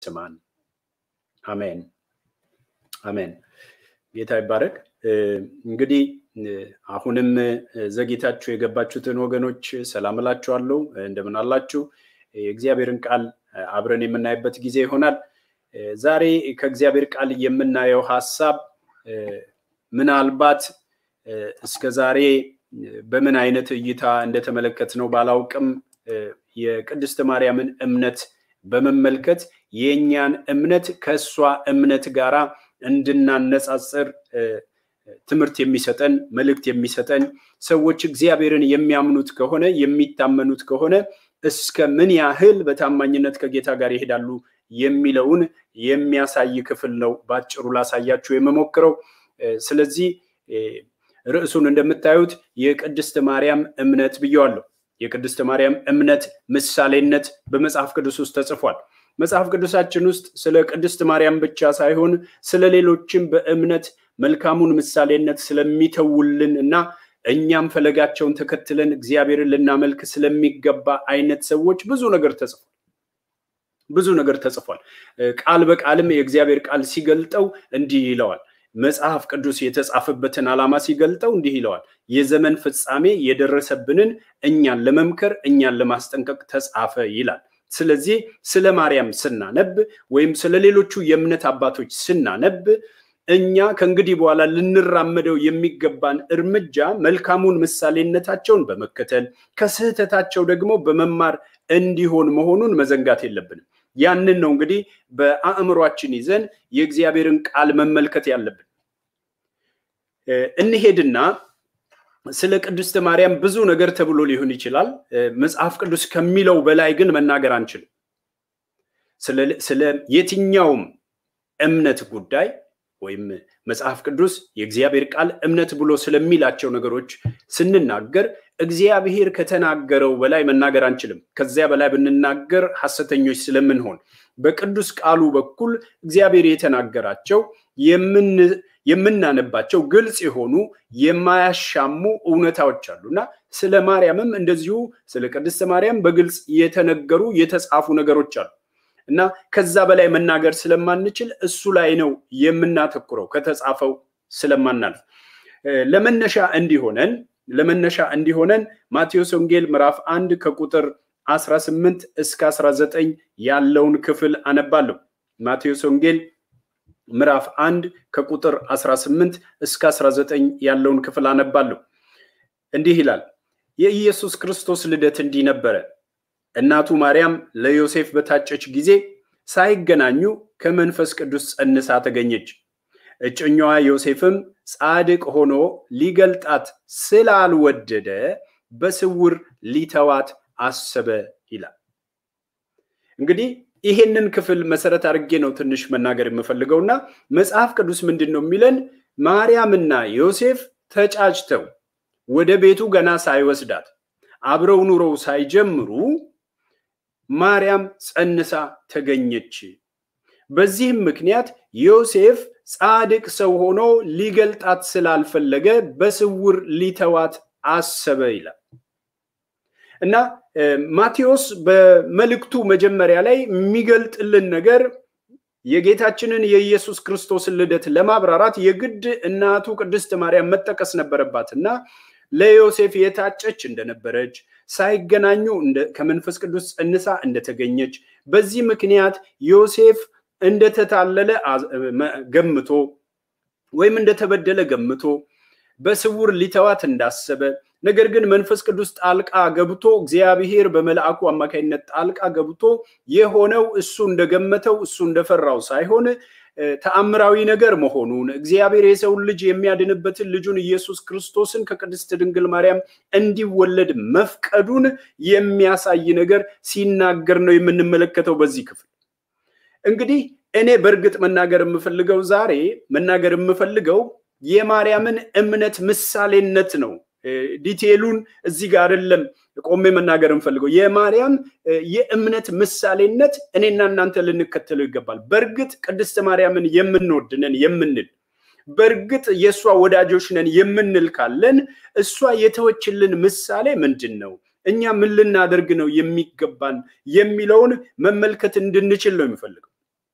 ስማን። አሜን አሜን። ጌታ ይባረክ። እንግዲህ አሁንም ዘግይታችሁ የገባችሁትን ወገኖች ሰላም እላችኋለሁ። እንደምን አላችሁ? የእግዚአብሔርን ቃል አብረን የምናይበት ጊዜ ይሆናል። ዛሬ ከእግዚአብሔር ቃል የምናየው ሀሳብ ምናልባት እስከ ዛሬ በምን አይነት እይታ እንደተመለከት ነው ባላውቅም የቅድስት ማርያምን እምነት በመመልከት የእኛን እምነት ከእሷ እምነት ጋራ እንድናነጻጽር ትምህርት የሚሰጠን መልእክት የሚሰጠን ሰዎች እግዚአብሔርን የሚያምኑት ከሆነ የሚታመኑት ከሆነ እስከ ምን ያህል በታማኝነት ከጌታ ጋር ይሄዳሉ የሚለውን የሚያሳይ ክፍል ነው በአጭሩ ላሳያችሁ የምሞክረው። ስለዚህ ርዕሱን እንደምታዩት የቅድስት ማርያም እምነት ብየዋለሁ። የቅድስት ማርያም እምነት ምሳሌነት በመጽሐፍ ቅዱስ ውስጥ ተጽፏል። መጽሐፍ ቅዱሳችን ውስጥ ስለ ቅድስት ማርያም ብቻ ሳይሆን ስለ ሌሎችም በእምነት መልካሙን ምሳሌነት ስለሚተውልን እና እኛም ፈለጋቸውን ተከትለን እግዚአብሔርን ልናመልክ ስለሚገባ አይነት ሰዎች ብዙ ነገር ተጽፏል። ብዙ ነገር ተጽፏል። ቃል በቃልም የእግዚአብሔር ቃል ሲገልጠው እንዲህ ይለዋል። መጽሐፍ ቅዱስ የተጻፈበትን ዓላማ ሲገልጠው እንዲህ ይለዋል። የዘመን ፍጻሜ የደረሰብንን እኛን ለመምከር እኛን ለማስጠንቀቅ ተጻፈ ይላል። ስለዚህ ስለ ማርያም ስናነብ ወይም ስለ ሌሎቹ የእምነት አባቶች ስናነብ እኛ ከእንግዲህ በኋላ ልንራመደው የሚገባን እርምጃ መልካሙን ምሳሌነታቸውን በመከተል ከስህተታቸው ደግሞ በመማር እንዲሆን መሆኑን መዘንጋት የለብንም። ያንን ነው እንግዲህ በአእምሯችን ይዘን የእግዚአብሔርን ቃል መመልከት ያለብን። እንሄድና ስለ ቅድስት ማርያም ብዙ ነገር ተብሎ ሊሆን ይችላል። መጽሐፍ ቅዱስ ከሚለው በላይ ግን መናገር አንችልም። ስለ የትኛውም እምነት ጉዳይ ወይም መጽሐፍ ቅዱስ የእግዚአብሔር ቃል እምነት ብሎ ስለሚላቸው ነገሮች ስንናገር እግዚአብሔር ከተናገረው በላይ መናገር አንችልም። ከዚያ በላይ ብንናገር ሐሰተኞች ስለምንሆን በቅዱስ ቃሉ በኩል እግዚአብሔር የተናገራቸው የምናነባቸው ግልጽ የሆኑ የማያሻሙ እውነታዎች አሉ እና ስለ ማርያምም እንደዚሁ ስለ ቅድስት ማርያም በግልጽ የተነገሩ የተጻፉ ነገሮች አሉ እና ከዛ በላይ መናገር ስለማንችል እሱ ላይ ነው የምናተኩረው ከተጻፈው ስለማናልፍ ለመነሻ እንዲሆነን ለመነሻ እንዲሆነን ማቴዎስ ወንጌል ምዕራፍ አንድ ከቁጥር 18 እስከ 19 ያለውን ክፍል አነባለሁ። ማቴዎስ ወንጌል ምዕራፍ አንድ ከቁጥር 18 እስከ 19 ያለውን ክፍል አነባለሁ። እንዲህ ይላል። የኢየሱስ ክርስቶስ ልደት እንዲህ ነበረ። እናቱ ማርያም ለዮሴፍ በታጨች ጊዜ ሳይገናኙ ከመንፈስ ቅዱስ ጸንሳ ተገኘች። እጮኛዋ ዮሴፍም ጻድቅ ሆኖ ሊገልጣት ስላልወደደ በስውር ሊተዋት አሰበ ይላል። እንግዲህ ይሄንን ክፍል መሰረት አድርጌ ነው ትንሽ መናገር የምፈልገው እና መጽሐፍ ቅዱስ ምንድን ነው የሚለን? ማርያምና ዮሴፍ ተጫጭተው ወደ ቤቱ ገና ሳይወስዳት አብረው ኑረው ሳይጀምሩ ማርያም ጸንሳ ተገኘች። በዚህም ምክንያት ዮሴፍ ጻድቅ ሰው ሆኖ ሊገልጣት ስላልፈለገ በስውር ሊተዋት አሰበ ይላል እና ማቴዎስ በመልእክቱ መጀመሪያ ላይ የሚገልጥልን ነገር የጌታችንን የኢየሱስ ክርስቶስን ልደት ለማብራራት የግድ እናቱ ቅድስት ማርያም መጠቀስ ነበረባት እና ለዮሴፍ የታጨች እንደነበረች ሳይገናኙ ከመንፈስ ቅዱስ ጸንሳ እንደተገኘች በዚህ ምክንያት ዮሴፍ እንደተታለለ ገምቶ ወይም እንደተበደለ ገምቶ በስውር ሊተዋት እንዳሰበ ነገር ግን መንፈስ ቅዱስ ጣልቃ ገብቶ እግዚአብሔር በመልአኩ አማካኝነት ጣልቃ ገብቶ የሆነው እሱ እንደገመተው እሱ እንደፈራው ሳይሆን ተአምራዊ ነገር መሆኑን እግዚአብሔር የሰውን ልጅ የሚያድንበትን ልጁን ኢየሱስ ክርስቶስን ከቅድስት ድንግል ማርያም እንዲወለድ መፍቀዱን የሚያሳይ ነገር ሲናገር ነው የምንመለከተው በዚህ ክፍል። እንግዲህ እኔ በእርግጥ መናገር የምፈልገው ዛሬ መናገር የምፈልገው የማርያምን እምነት ምሳሌነት ነው። ዲቴሉን እዚህ ጋር አይደለም ቆሜ መናገር የምፈልገው የማርያም የእምነት ምሳሌነት እኔና እናንተ ልንከተለው ይገባል። በእርግጥ ቅድስት ማርያምን የምንወድ ነን የምንል በእርግጥ የእሷ ወዳጆች ነን የምንል ካለን እሷ የተወችልን ምሳሌ ምንድን ነው? እኛ ምን ልናደርግ ነው የሚገባን የሚለውን መመልከት እንድንችል ነው የሚፈልገው።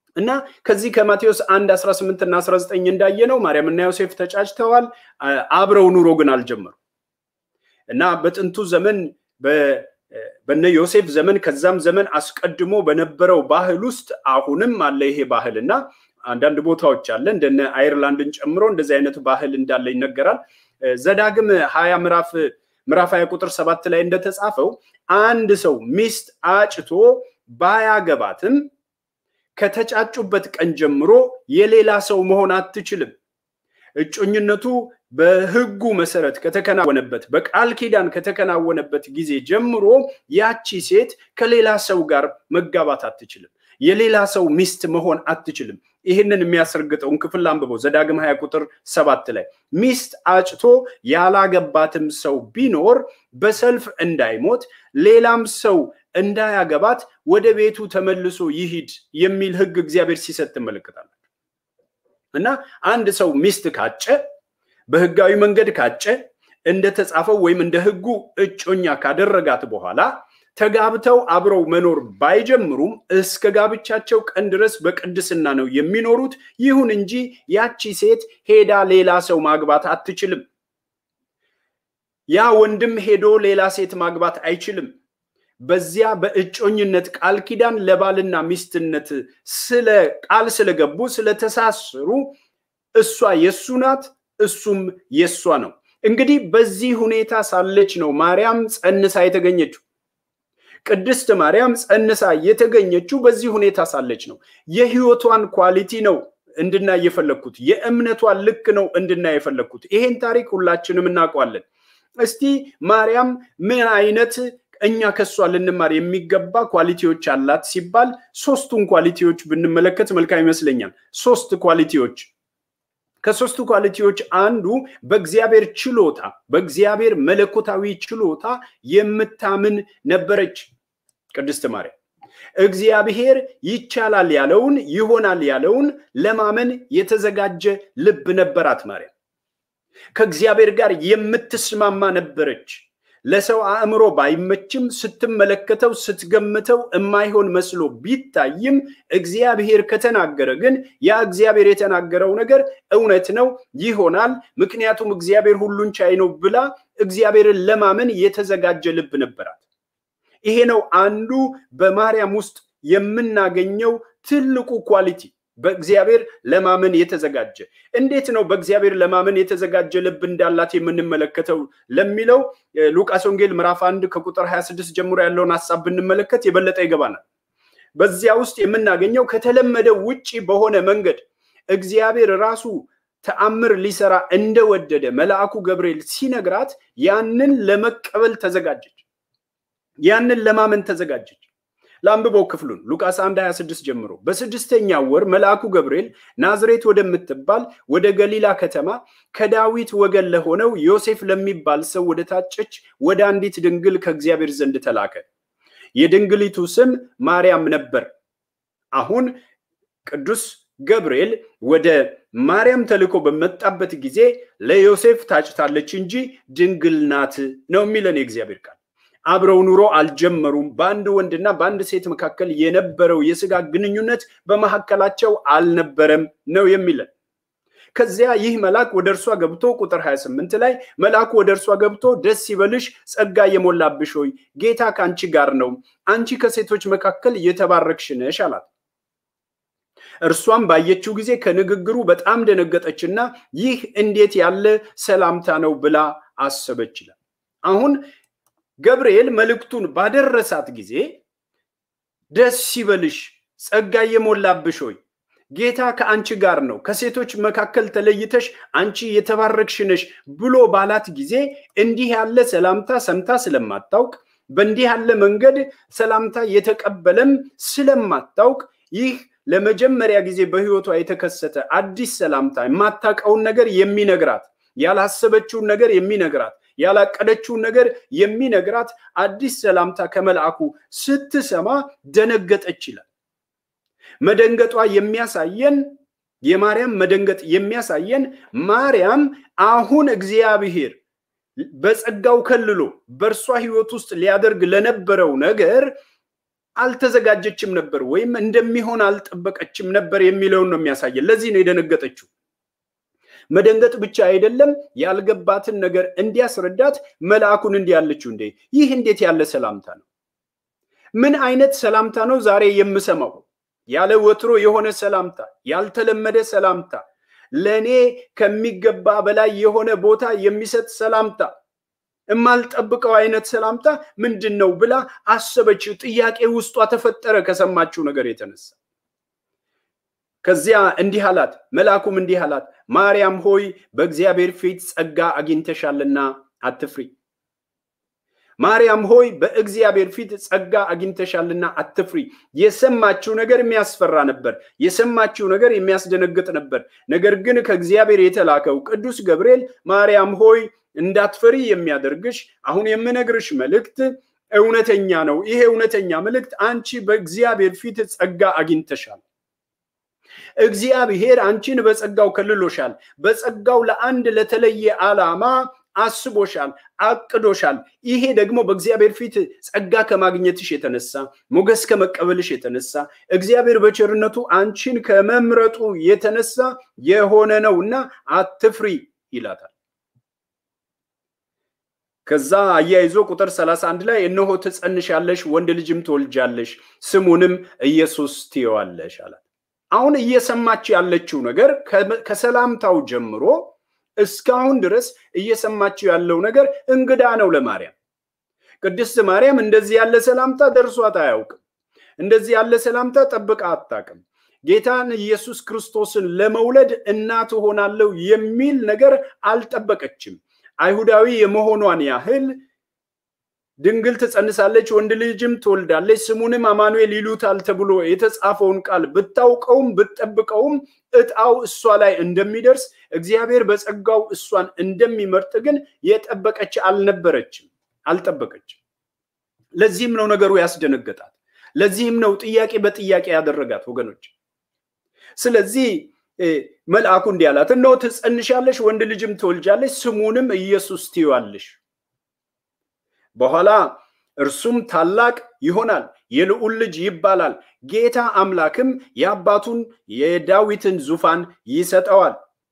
እና ከዚህ ከማቴዎስ 1 18 እና 19 እንዳየነው ማርያምና ዮሴፍ ተጫጭተዋል። አብረው ኑሮ ግን አልጀመሩ እና በጥንቱ ዘመን በነ ዮሴፍ ዘመን ከዛም ዘመን አስቀድሞ በነበረው ባህል ውስጥ አሁንም አለ ይሄ ባህል እና አንዳንድ ቦታዎች አለ እንደነ አይርላንድን ጨምሮ እንደዚህ አይነት ባህል እንዳለ ይነገራል። ዘዳግም ሀያ ምዕራፍ ምዕራፍ ሀያ ቁጥር ሰባት ላይ እንደተጻፈው አንድ ሰው ሚስት አጭቶ ባያገባትም ከተጫጩበት ቀን ጀምሮ የሌላ ሰው መሆን አትችልም። እጮኝነቱ በሕጉ መሰረት ከተከናወነበት በቃል ኪዳን ከተከናወነበት ጊዜ ጀምሮ ያቺ ሴት ከሌላ ሰው ጋር መጋባት አትችልም። የሌላ ሰው ሚስት መሆን አትችልም። ይህንን የሚያስረግጠውን ክፍል አንብበው ዘዳግም ሀያ ቁጥር ሰባት ላይ ሚስት አጭቶ ያላገባትም ሰው ቢኖር በሰልፍ እንዳይሞት ሌላም ሰው እንዳያገባት ወደ ቤቱ ተመልሶ ይሂድ የሚል ሕግ እግዚአብሔር ሲሰጥ ትመለከታላችሁ። እና አንድ ሰው ሚስት ካጨ በህጋዊ መንገድ ካጨ እንደተጻፈው ወይም እንደ ሕጉ እጮኛ ካደረጋት በኋላ ተጋብተው አብረው መኖር ባይጀምሩም እስከ ጋብቻቸው ቀን ድረስ በቅድስና ነው የሚኖሩት። ይሁን እንጂ ያቺ ሴት ሄዳ ሌላ ሰው ማግባት አትችልም። ያ ወንድም ሄዶ ሌላ ሴት ማግባት አይችልም። በዚያ በእጮኝነት ቃል ኪዳን ለባልና ሚስትነት ስለ ቃል ስለገቡ ስለተሳሰሩ እሷ የሱ ናት፣ እሱም የሷ ነው። እንግዲህ በዚህ ሁኔታ ሳለች ነው ማርያም ጸንሳ የተገኘችው። ቅድስት ማርያም ጸንሳ የተገኘችው በዚህ ሁኔታ ሳለች ነው። የህይወቷን ኳሊቲ ነው እንድናይ የፈለግኩት። የእምነቷን ልክ ነው እንድናይ የፈለግኩት። ይሄን ታሪክ ሁላችንም እናውቀዋለን። እስቲ ማርያም ምን አይነት እኛ ከሷ ልንማር የሚገባ ኳሊቲዎች አላት ሲባል ሶስቱን ኳሊቲዎች ብንመለከት መልካም ይመስለኛል። ሶስት ኳሊቲዎች ከሶስቱ ኳሊቲዎች አንዱ በእግዚአብሔር ችሎታ በእግዚአብሔር መለኮታዊ ችሎታ የምታምን ነበረች ቅድስት ማርያም። እግዚአብሔር ይቻላል ያለውን ይሆናል ያለውን ለማመን የተዘጋጀ ልብ ነበራት ማርያም። ከእግዚአብሔር ጋር የምትስማማ ነበረች። ለሰው አእምሮ ባይመችም ስትመለከተው ስትገምተው የማይሆን መስሎ ቢታይም እግዚአብሔር ከተናገረ ግን ያ እግዚአብሔር የተናገረው ነገር እውነት ነው፣ ይሆናል። ምክንያቱም እግዚአብሔር ሁሉን ቻይ ነው ብላ እግዚአብሔርን ለማመን የተዘጋጀ ልብ ነበራት። ይሄ ነው አንዱ በማርያም ውስጥ የምናገኘው ትልቁ ኳሊቲ በእግዚአብሔር ለማመን የተዘጋጀ እንዴት ነው በእግዚአብሔር ለማመን የተዘጋጀ ልብ እንዳላት የምንመለከተው ለሚለው ሉቃስ ወንጌል ምዕራፍ አንድ ከቁጥር 26 ጀምሮ ያለውን ሀሳብ ብንመለከት የበለጠ ይገባናል። በዚያ ውስጥ የምናገኘው ከተለመደው ውጪ በሆነ መንገድ እግዚአብሔር ራሱ ተአምር ሊሰራ እንደወደደ መልአኩ ገብርኤል ሲነግራት ያንን ለመቀበል ተዘጋጀች። ያንን ለማመን ተዘጋጀች። ለአንብበው ክፍሉን ሉቃስ 1 26 ጀምሮ በስድስተኛ ወር መልአኩ ገብርኤል ናዝሬት ወደምትባል ወደ ገሊላ ከተማ ከዳዊት ወገን ለሆነው ዮሴፍ ለሚባል ሰው ወደ ታጨች ወደ አንዲት ድንግል ከእግዚአብሔር ዘንድ ተላከ። የድንግሊቱ ስም ማርያም ነበር። አሁን ቅዱስ ገብርኤል ወደ ማርያም ተልኮ በመጣበት ጊዜ ለዮሴፍ ታጭታለች እንጂ ድንግል ናት ነው የሚለን የእግዚአብሔር ቃል። አብረው ኑሮ አልጀመሩም። በአንድ ወንድና በአንድ ሴት መካከል የነበረው የስጋ ግንኙነት በመካከላቸው አልነበረም ነው የሚለን። ከዚያ ይህ መልአክ ወደ እርሷ ገብቶ ቁጥር 28 ላይ መልአኩ ወደ እርሷ ገብቶ ደስ ይበልሽ፣ ጸጋ የሞላብሽ ሆይ ጌታ ከአንቺ ጋር ነው፣ አንቺ ከሴቶች መካከል የተባረክሽ ነሽ አላት። እርሷም ባየችው ጊዜ ከንግግሩ በጣም ደነገጠችና ይህ እንዴት ያለ ሰላምታ ነው ብላ አሰበች ይላል። አሁን ገብርኤል መልእክቱን ባደረሳት ጊዜ ደስ ይበልሽ፣ ጸጋ የሞላብሽ ሆይ ጌታ ከአንቺ ጋር ነው፣ ከሴቶች መካከል ተለይተሽ አንቺ የተባረክሽ ነሽ ብሎ ባላት ጊዜ እንዲህ ያለ ሰላምታ ሰምታ ስለማታውቅ በእንዲህ ያለ መንገድ ሰላምታ የተቀበለም ስለማታውቅ ይህ ለመጀመሪያ ጊዜ በሕይወቷ የተከሰተ አዲስ ሰላምታ የማታውቀውን ነገር የሚነግራት ያላሰበችውን ነገር የሚነግራት ያላቀደችውን ነገር የሚነግራት አዲስ ሰላምታ ከመልአኩ ስትሰማ ደነገጠች ይላል። መደንገጧ የሚያሳየን የማርያም መደንገጥ የሚያሳየን ማርያም አሁን እግዚአብሔር በጸጋው ከልሎ በእርሷ ሕይወት ውስጥ ሊያደርግ ለነበረው ነገር አልተዘጋጀችም ነበር ወይም እንደሚሆን አልጠበቀችም ነበር የሚለውን ነው የሚያሳየን። ለዚህ ነው የደነገጠችው። መደንገጥ ብቻ አይደለም፣ ያልገባትን ነገር እንዲያስረዳት መልአኩን እንዲህ ያለችው፣ እንዴ ይህ እንዴት ያለ ሰላምታ ነው? ምን አይነት ሰላምታ ነው ዛሬ የምሰማው? ያለ ወትሮ የሆነ ሰላምታ፣ ያልተለመደ ሰላምታ፣ ለእኔ ከሚገባ በላይ የሆነ ቦታ የሚሰጥ ሰላምታ የማልጠብቀው አይነት ሰላምታ ምንድን ነው ብላ አሰበች። ጥያቄ ውስጧ ተፈጠረ ከሰማችው ነገር የተነሳ። ከዚያ እንዲህ አላት፣ መልአኩም እንዲህ አላት፣ ማርያም ሆይ በእግዚአብሔር ፊት ጸጋ አግኝተሻልና አትፍሪ። ማርያም ሆይ በእግዚአብሔር ፊት ጸጋ አግኝተሻልና አትፍሪ። የሰማችው ነገር የሚያስፈራ ነበር። የሰማችው ነገር የሚያስደነግጥ ነበር። ነገር ግን ከእግዚአብሔር የተላከው ቅዱስ ገብርኤል ማርያም ሆይ እንዳትፈሪ የሚያደርግሽ አሁን የምነግርሽ መልእክት እውነተኛ ነው። ይሄ እውነተኛ መልእክት አንቺ በእግዚአብሔር ፊት ጸጋ አግኝተሻል። እግዚአብሔር አንቺን በጸጋው ከልሎሻል። በጸጋው ለአንድ ለተለየ ዓላማ አስቦሻል፣ አቅዶሻል። ይሄ ደግሞ በእግዚአብሔር ፊት ጸጋ ከማግኘትሽ የተነሳ ሞገስ ከመቀበልሽ የተነሳ እግዚአብሔር በቸርነቱ አንቺን ከመምረጡ የተነሳ የሆነ ነው እና አትፍሪ ይላታል። ከዛ አያይዞ ቁጥር 31 ላይ እነሆ ትጸንሻለሽ፣ ወንድ ልጅም ትወልጃለሽ፣ ስሙንም ኢየሱስ ትይዋለሽ አላት። አሁን እየሰማች ያለችው ነገር ከሰላምታው ጀምሮ እስካሁን ድረስ እየሰማችው ያለው ነገር እንግዳ ነው ለማርያም። ቅድስት ማርያም እንደዚህ ያለ ሰላምታ ደርሷት አያውቅም። እንደዚህ ያለ ሰላምታ ጠብቃ አታውቅም። ጌታን ኢየሱስ ክርስቶስን ለመውለድ እናት ሆናለሁ የሚል ነገር አልጠበቀችም። አይሁዳዊ የመሆኗን ያህል ድንግል ትጸንሳለች፣ ወንድ ልጅም ትወልዳለች፣ ስሙንም አማኑኤል ይሉታል ተብሎ የተጻፈውን ቃል ብታውቀውም ብትጠብቀውም እጣው እሷ ላይ እንደሚደርስ እግዚአብሔር በጸጋው እሷን እንደሚመርጥ ግን የጠበቀች አልነበረችም፣ አልጠበቀችም። ለዚህም ነው ነገሩ ያስደነገጣት። ለዚህም ነው ጥያቄ በጥያቄ ያደረጋት ወገኖች። ስለዚህ መልአኩ እንዲህ አላት፣ እነሆ ትጸንሻለሽ፣ ወንድ ልጅም ትወልጃለሽ፣ ስሙንም ኢየሱስ ትይዋለሽ። በኋላ እርሱም ታላቅ ይሆናል፣ የልዑል ልጅ ይባላል። ጌታ አምላክም የአባቱን የዳዊትን ዙፋን ይሰጠዋል፣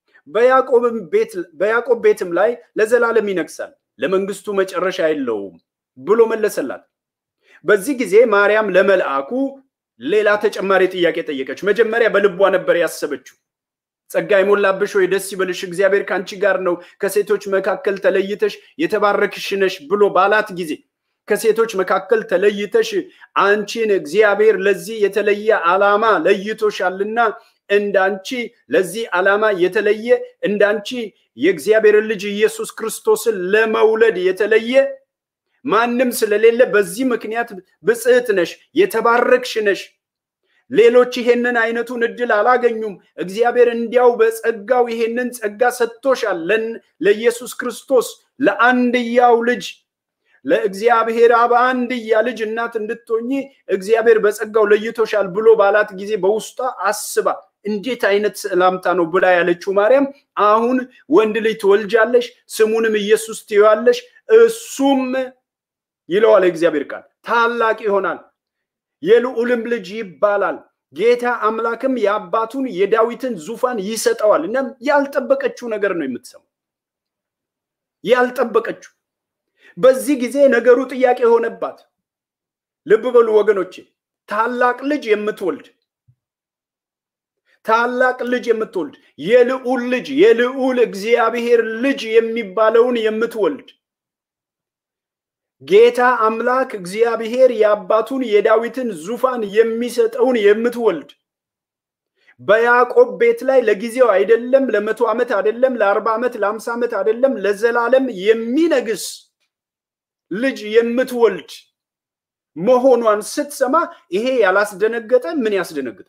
በያዕቆብ ቤትም ላይ ለዘላለም ይነግሳል፣ ለመንግስቱ መጨረሻ የለውም ብሎ መለሰላት። በዚህ ጊዜ ማርያም ለመልአኩ ሌላ ተጨማሪ ጥያቄ ጠየቀች። መጀመሪያ በልቧ ነበር ያሰበችው። ጸጋ የሞላብሽ ወይ ደስ ይበልሽ፣ እግዚአብሔር ከአንቺ ጋር ነው፣ ከሴቶች መካከል ተለይተሽ የተባረክሽ ነሽ ብሎ ባላት ጊዜ ከሴቶች መካከል ተለይተሽ አንቺን እግዚአብሔር ለዚህ የተለየ ዓላማ ለይቶሻልና እንዳንቺ ለዚህ ዓላማ የተለየ እንዳንቺ የእግዚአብሔርን ልጅ ኢየሱስ ክርስቶስን ለመውለድ የተለየ ማንም ስለሌለ በዚህ ምክንያት ብጽዕት ነሽ፣ የተባረክሽ ነሽ። ሌሎች ይሄንን አይነቱን እድል አላገኙም። እግዚአብሔር እንዲያው በጸጋው ይሄንን ጸጋ ሰጥቶሻል። ለኢየሱስ ክርስቶስ ለአንድያው ልጅ ለእግዚአብሔር አብ አንድያ ልጅ እናት እንድትሆኚ እግዚአብሔር በጸጋው ለይቶሻል ብሎ ባላት ጊዜ በውስጧ አስባ እንዴት አይነት ሰላምታ ነው ብላ ያለችው ማርያም አሁን ወንድ ልጅ ትወልጃለሽ፣ ስሙንም ኢየሱስ ትይዋለሽ፣ እሱም ይለዋል የእግዚአብሔር ቃል ታላቅ ይሆናል የልዑልም ልጅ ይባላል። ጌታ አምላክም የአባቱን የዳዊትን ዙፋን ይሰጠዋል። እናም ያልጠበቀችው ነገር ነው የምትሰማው፣ ያልጠበቀችው። በዚህ ጊዜ ነገሩ ጥያቄ ሆነባት። ልብ በሉ ወገኖቼ፣ ታላቅ ልጅ የምትወልድ ታላቅ ልጅ የምትወልድ የልዑል ልጅ የልዑል እግዚአብሔር ልጅ የሚባለውን የምትወልድ ጌታ አምላክ እግዚአብሔር የአባቱን የዳዊትን ዙፋን የሚሰጠውን የምትወልድ በያዕቆብ ቤት ላይ ለጊዜው አይደለም፣ ለመቶ ዓመት አይደለም፣ ለአርባ ዓመት ለአምሳ ዓመት አይደለም፣ ለዘላለም የሚነግስ ልጅ የምትወልድ መሆኗን ስትሰማ ይሄ ያላስደነገጠ ምን ያስደነግጣል?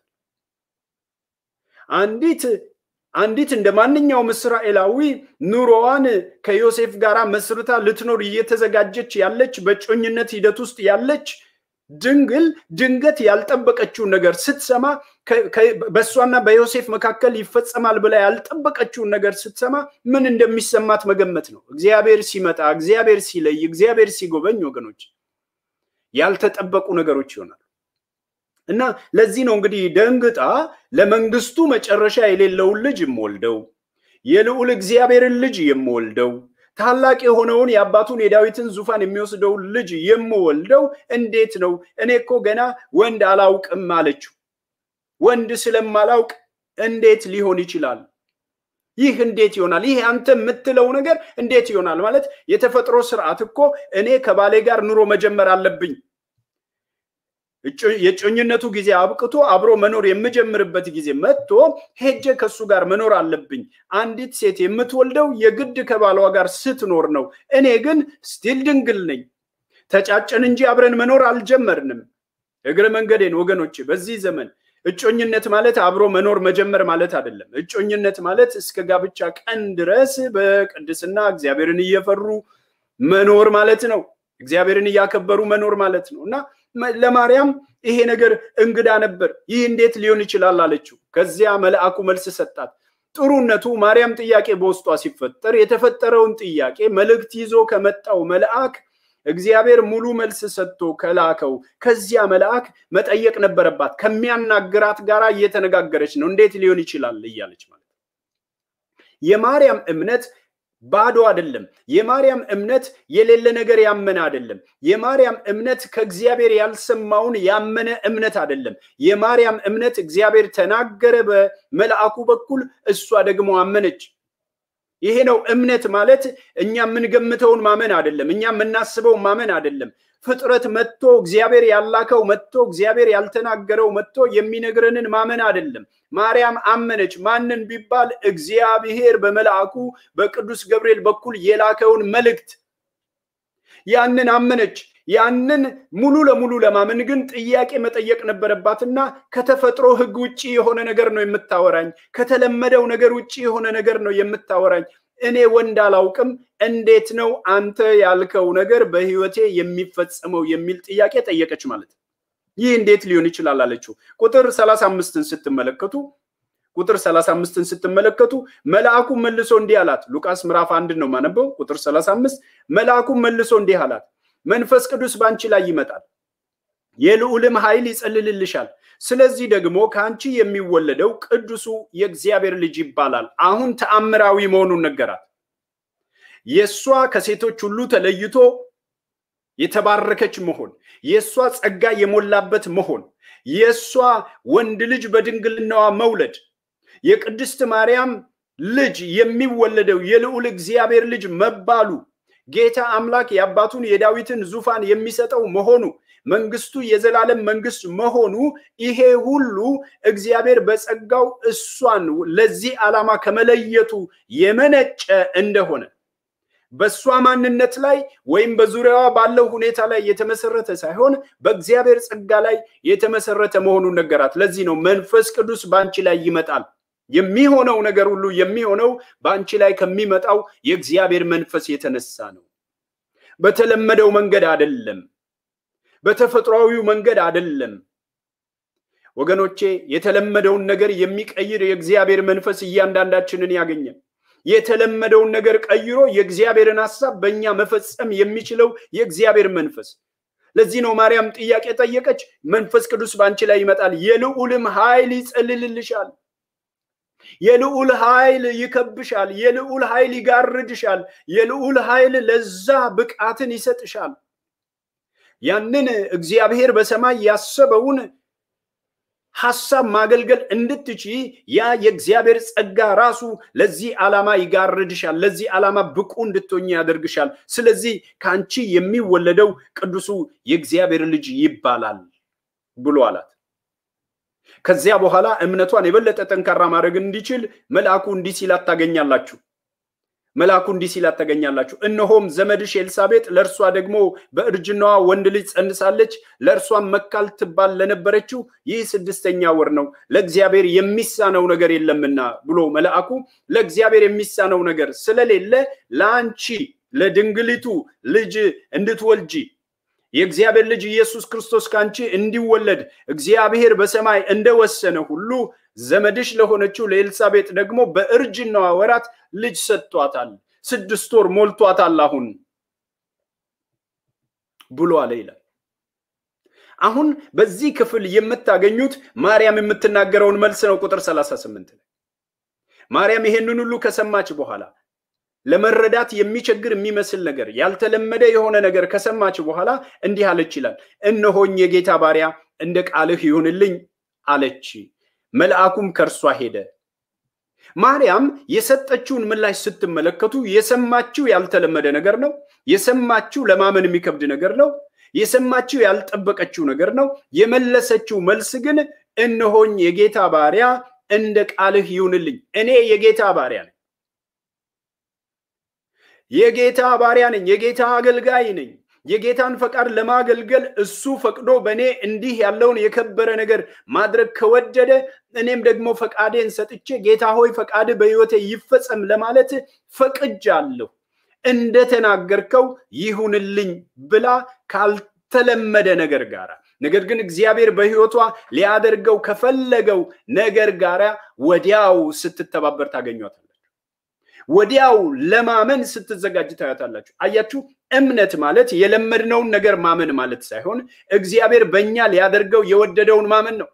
አንዲት አንዲት እንደ ማንኛውም እስራኤላዊ ኑሮዋን ከዮሴፍ ጋር መስርታ ልትኖር እየተዘጋጀች ያለች በጮኝነት ሂደት ውስጥ ያለች ድንግል ድንገት ያልጠበቀችውን ነገር ስትሰማ በእሷና በዮሴፍ መካከል ይፈጸማል ብላ ያልጠበቀችውን ነገር ስትሰማ ምን እንደሚሰማት መገመት ነው። እግዚአብሔር ሲመጣ፣ እግዚአብሔር ሲለይ፣ እግዚአብሔር ሲጎበኝ ወገኖች ያልተጠበቁ ነገሮች ይሆናሉ። እና ለዚህ ነው እንግዲህ ደንግጣ ለመንግስቱ መጨረሻ የሌለውን ልጅ የምወልደው የልዑል እግዚአብሔርን ልጅ የምወልደው ታላቅ የሆነውን የአባቱን የዳዊትን ዙፋን የሚወስደውን ልጅ የምወልደው እንዴት ነው? እኔ እኮ ገና ወንድ አላውቅም አለችው። ወንድ ስለማላውቅ እንዴት ሊሆን ይችላል? ይህ እንዴት ይሆናል? ይህ አንተ የምትለው ነገር እንዴት ይሆናል? ማለት የተፈጥሮ ስርዓት እኮ እኔ ከባሌ ጋር ኑሮ መጀመር አለብኝ። የጮኝነቱ ጊዜ አብቅቶ አብሮ መኖር የምጀምርበት ጊዜ መጥቶ ሄጀ ከሱ ጋር መኖር አለብኝ። አንዲት ሴት የምትወልደው የግድ ከባሏ ጋር ስትኖር ነው። እኔ ግን ስቲል ድንግል ነኝ። ተጫጨን እንጂ አብረን መኖር አልጀመርንም። እግረ መንገዴን ወገኖቼ፣ በዚህ ዘመን እጮኝነት ማለት አብሮ መኖር መጀመር ማለት አይደለም። እጮኝነት ማለት እስከ ጋብቻ ቀን ድረስ በቅድስና እግዚአብሔርን እየፈሩ መኖር ማለት ነው። እግዚአብሔርን እያከበሩ መኖር ማለት ነው እና ለማርያም ይሄ ነገር እንግዳ ነበር። ይህ እንዴት ሊሆን ይችላል አለችው። ከዚያ መልአኩ መልስ ሰጣት። ጥሩነቱ ማርያም ጥያቄ በውስጧ ሲፈጠር የተፈጠረውን ጥያቄ መልእክት ይዞ ከመጣው መልአክ እግዚአብሔር ሙሉ መልስ ሰጥቶ ከላከው ከዚያ መልአክ መጠየቅ ነበረባት። ከሚያናግራት ጋር እየተነጋገረች ነው። እንዴት ሊሆን ይችላል እያለች ማለት የማርያም እምነት ባዶ አይደለም። የማርያም እምነት የሌለ ነገር ያመነ አይደለም። የማርያም እምነት ከእግዚአብሔር ያልሰማውን ያመነ እምነት አይደለም። የማርያም እምነት እግዚአብሔር ተናገረ በመልአኩ በኩል፣ እሷ ደግሞ አመነች። ይሄ ነው እምነት ማለት። እኛ የምንገምተውን ማመን አይደለም። እኛ የምናስበውን ማመን አይደለም። ፍጥረት መጥቶ እግዚአብሔር ያላከው መጥቶ እግዚአብሔር ያልተናገረው መጥቶ የሚነግረንን ማመን አይደለም። ማርያም አመነች። ማንን ቢባል እግዚአብሔር በመልአኩ በቅዱስ ገብርኤል በኩል የላከውን መልእክት ያንን አመነች። ያንን ሙሉ ለሙሉ ለማመን ግን ጥያቄ መጠየቅ ነበረባትና ከተፈጥሮ ሕግ ውጭ የሆነ ነገር ነው የምታወራኝ፣ ከተለመደው ነገር ውጭ የሆነ ነገር ነው የምታወራኝ። እኔ ወንድ አላውቅም፣ እንዴት ነው አንተ ያልከው ነገር በህይወቴ የሚፈጸመው የሚል ጥያቄ ጠየቀች ማለት ነው። ይህ እንዴት ሊሆን ይችላል አለችው። ቁጥር ሰላሳ አምስትን ስትመለከቱ ቁጥር ሰላሳ አምስትን ስትመለከቱ መልአኩ መልሶ እንዲህ አላት። ሉቃስ ምዕራፍ አንድን ነው ማነበው። ቁጥር ሰላሳ አምስት መልአኩ መልሶ እንዲህ አላት፣ መንፈስ ቅዱስ በአንቺ ላይ ይመጣል፣ የልዑልም ኃይል ይጸልልልሻል። ስለዚህ ደግሞ ከአንቺ የሚወለደው ቅዱሱ የእግዚአብሔር ልጅ ይባላል። አሁን ተአምራዊ መሆኑን ነገራት። የእሷ ከሴቶች ሁሉ ተለይቶ የተባረከች መሆን፣ የእሷ ጸጋ የሞላበት መሆን፣ የእሷ ወንድ ልጅ በድንግልናዋ መውለድ፣ የቅድስት ማርያም ልጅ የሚወለደው የልዑል እግዚአብሔር ልጅ መባሉ፣ ጌታ አምላክ የአባቱን የዳዊትን ዙፋን የሚሰጠው መሆኑ መንግስቱ የዘላለም መንግስት መሆኑ ይሄ ሁሉ እግዚአብሔር በጸጋው እሷን ለዚህ ዓላማ ከመለየቱ የመነጨ እንደሆነ በእሷ ማንነት ላይ ወይም በዙሪያዋ ባለው ሁኔታ ላይ የተመሰረተ ሳይሆን በእግዚአብሔር ጸጋ ላይ የተመሰረተ መሆኑን ነገራት። ለዚህ ነው መንፈስ ቅዱስ በአንቺ ላይ ይመጣል። የሚሆነው ነገር ሁሉ የሚሆነው በአንቺ ላይ ከሚመጣው የእግዚአብሔር መንፈስ የተነሳ ነው። በተለመደው መንገድ አይደለም። በተፈጥሯዊው መንገድ አይደለም። ወገኖቼ የተለመደውን ነገር የሚቀይር የእግዚአብሔር መንፈስ እያንዳንዳችንን ያገኛል። የተለመደውን ነገር ቀይሮ የእግዚአብሔርን ሐሳብ በእኛ መፈጸም የሚችለው የእግዚአብሔር መንፈስ። ለዚህ ነው ማርያም ጥያቄ ጠየቀች። መንፈስ ቅዱስ በአንቺ ላይ ይመጣል፣ የልዑልም ኃይል ይጸልልልሻል። የልዑል ኃይል ይከብሻል። የልዑል ኃይል ይጋርድሻል። የልዑል ኃይል ለዛ ብቃትን ይሰጥሻል። ያንን እግዚአብሔር በሰማይ ያሰበውን ሐሳብ ማገልገል እንድትች ያ የእግዚአብሔር ጸጋ ራሱ ለዚህ ዓላማ ይጋርድሻል። ለዚህ ዓላማ ብቁ እንድትሆኝ ያደርግሻል። ስለዚህ ከአንቺ የሚወለደው ቅዱሱ የእግዚአብሔር ልጅ ይባላል ብሎ አላት። ከዚያ በኋላ እምነቷን የበለጠ ጠንካራ ማድረግ እንዲችል መልአኩ እንዲህ ሲላት ታገኛላችሁ። መልአኩ እንዲህ ሲላት ታገኛላችሁ። እነሆም ዘመድሽ ኤልሳቤጥ ለእርሷ ደግሞ በእርጅናዋ ወንድ ልጅ ጸንሳለች፣ ለእርሷም መካል ትባል ለነበረችው ይህ ስድስተኛ ወር ነው፣ ለእግዚአብሔር የሚሳነው ነገር የለምና ብሎ መልአኩ ለእግዚአብሔር የሚሳነው ነገር ስለሌለ ለአንቺ ለድንግሊቱ ልጅ እንድትወልጂ የእግዚአብሔር ልጅ ኢየሱስ ክርስቶስ ከአንቺ እንዲወለድ እግዚአብሔር በሰማይ እንደወሰነ ሁሉ ዘመድሽ ለሆነችው ለኤልሳቤጥ ደግሞ በእርጅናዋ ወራት ልጅ ሰጥቷታል። ስድስት ወር ሞልቷታል አሁን ብሎ አለ ይላል። አሁን በዚህ ክፍል የምታገኙት ማርያም የምትናገረውን መልስ ነው። ቁጥር 38 ላይ ማርያም ይሄንን ሁሉ ከሰማች በኋላ ለመረዳት የሚቸግር የሚመስል ነገር ያልተለመደ የሆነ ነገር ከሰማች በኋላ እንዲህ አለች ይላል። እነሆኝ የጌታ ባሪያ እንደ ቃልህ ይሁንልኝ አለች። መልአኩም ከእርሷ ሄደ። ማርያም የሰጠችውን ምላሽ ስትመለከቱ የሰማችው ያልተለመደ ነገር ነው። የሰማችው ለማመን የሚከብድ ነገር ነው። የሰማችው ያልጠበቀችው ነገር ነው። የመለሰችው መልስ ግን እነሆኝ የጌታ ባሪያ እንደ ቃልህ ይሁንልኝ። እኔ የጌታ ባሪያ ነኝ። የጌታ ባሪያ ነኝ። የጌታ አገልጋይ ነኝ። የጌታን ፈቃድ ለማገልገል እሱ ፈቅዶ በእኔ እንዲህ ያለውን የከበረ ነገር ማድረግ ከወደደ እኔም ደግሞ ፈቃዴን ሰጥቼ ጌታ ሆይ ፈቃድ በሕይወቴ ይፈጸም ለማለት ፈቅጃለሁ፣ እንደተናገርከው ይሁንልኝ ብላ ካልተለመደ ነገር ጋር ነገር ግን እግዚአብሔር በሕይወቷ ሊያደርገው ከፈለገው ነገር ጋር ወዲያው ስትተባበር ታገኟታላችሁ። ወዲያው ለማመን ስትዘጋጅ ታያታላችሁ። አያችሁ፣ እምነት ማለት የለመድነውን ነገር ማመን ማለት ሳይሆን እግዚአብሔር በእኛ ሊያደርገው የወደደውን ማመን ነው።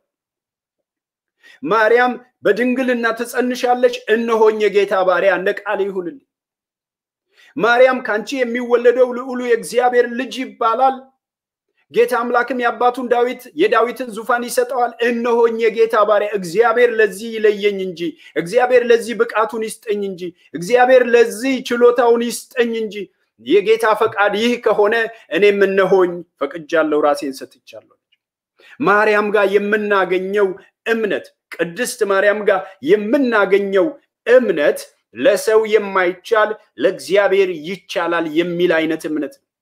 ማርያም በድንግልና ትጸንሻለች፣ እነሆኝ የጌታ ባሪያ እንደ ቃል ይሁንልኝ። ማርያም ከአንቺ የሚወለደው ልዑሉ የእግዚአብሔር ልጅ ይባላል። ጌታ አምላክም የአባቱን ዳዊት የዳዊትን ዙፋን ይሰጠዋል። እነሆኝ የጌታ ባሪያ፣ እግዚአብሔር ለዚህ ይለየኝ እንጂ እግዚአብሔር ለዚህ ብቃቱን ይስጠኝ እንጂ እግዚአብሔር ለዚህ ችሎታውን ይስጠኝ እንጂ የጌታ ፈቃድ ይህ ከሆነ እኔም እነሆኝ ፈቅጃለሁ፣ ራሴን ሰጥቻለሁ። ማርያም ጋር የምናገኘው እምነት ቅድስት ማርያም ጋር የምናገኘው እምነት ለሰው የማይቻል ለእግዚአብሔር ይቻላል የሚል አይነት እምነት ነው።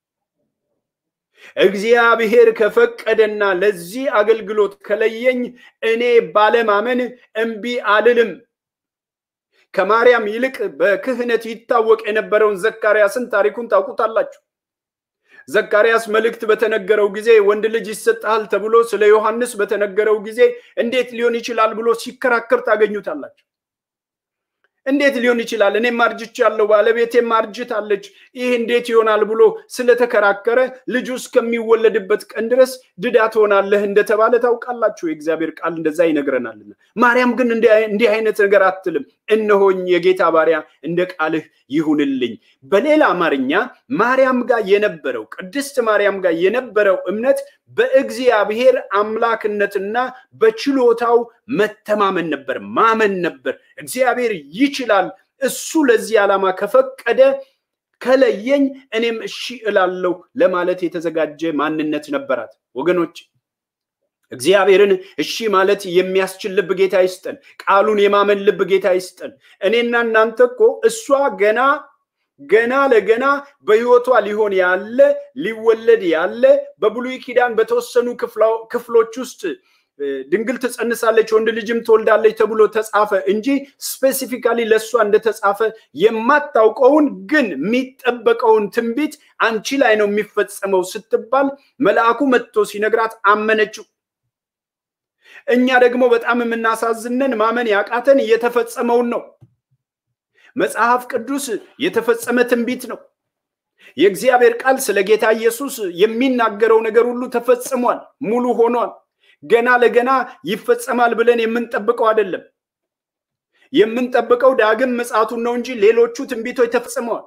እግዚአብሔር ከፈቀደና ለዚህ አገልግሎት ከለየኝ እኔ ባለማመን እምቢ አልልም። ከማርያም ይልቅ በክህነት ይታወቅ የነበረውን ዘካርያስን ታሪኩን ታውቁታላችሁ። ዘካርያስ መልእክት በተነገረው ጊዜ ወንድ ልጅ ይሰጥሃል ተብሎ ስለ ዮሐንስ በተነገረው ጊዜ እንዴት ሊሆን ይችላል ብሎ ሲከራከር ታገኙታላችሁ። እንዴት ሊሆን ይችላል? እኔም አርጅቻለሁ፣ ባለቤቴም አርጅታለች፣ ይህ እንዴት ይሆናል ብሎ ስለተከራከረ ልጁ እስከሚወለድበት ቀን ድረስ ድዳ ትሆናለህ እንደተባለ ታውቃላችሁ። የእግዚአብሔር ቃል እንደዛ ይነግረናልና። ማርያም ግን እንዲህ አይነት ነገር አትልም። እነሆኝ የጌታ ባሪያ እንደ ቃልህ ይሁንልኝ። በሌላ አማርኛ ማርያም ጋር የነበረው ቅድስት ማርያም ጋር የነበረው እምነት በእግዚአብሔር አምላክነትና በችሎታው መተማመን ነበር፣ ማመን ነበር። እግዚአብሔር ይችላል፣ እሱ ለዚህ ዓላማ ከፈቀደ ከለየኝ እኔም እሺ እላለሁ ለማለት የተዘጋጀ ማንነት ነበራት። ወገኖች እግዚአብሔርን እሺ ማለት የሚያስችል ልብ ጌታ ይስጠን። ቃሉን የማመን ልብ ጌታ ይስጠን። እኔና እናንተ እኮ እሷ ገና ገና ለገና በሕይወቷ ሊሆን ያለ ሊወለድ ያለ በብሉይ ኪዳን በተወሰኑ ክፍሎች ውስጥ ድንግል ትጸንሳለች ወንድ ልጅም ትወልዳለች ተብሎ ተጻፈ እንጂ ስፔሲፊካሊ ለእሷ እንደተጻፈ የማታውቀውን ግን የሚጠበቀውን ትንቢት አንቺ ላይ ነው የሚፈጸመው ስትባል መልአኩ መጥቶ ሲነግራት አመነችው። እኛ ደግሞ በጣም የምናሳዝነን ማመን ያቃተን እየተፈጸመውን ነው። መጽሐፍ ቅዱስ የተፈጸመ ትንቢት ነው። የእግዚአብሔር ቃል ስለ ጌታ ኢየሱስ የሚናገረው ነገር ሁሉ ተፈጽሟል፣ ሙሉ ሆኗል። ገና ለገና ይፈጸማል ብለን የምንጠብቀው አይደለም። የምንጠብቀው ዳግም ምጽአቱን ነው እንጂ ሌሎቹ ትንቢቶች ተፈጽመዋል።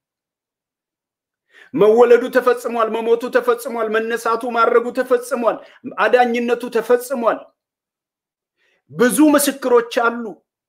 መወለዱ ተፈጽሟል፣ መሞቱ ተፈጽሟል፣ መነሳቱ ማድረጉ ተፈጽሟል፣ አዳኝነቱ ተፈጽሟል። ብዙ ምስክሮች አሉ።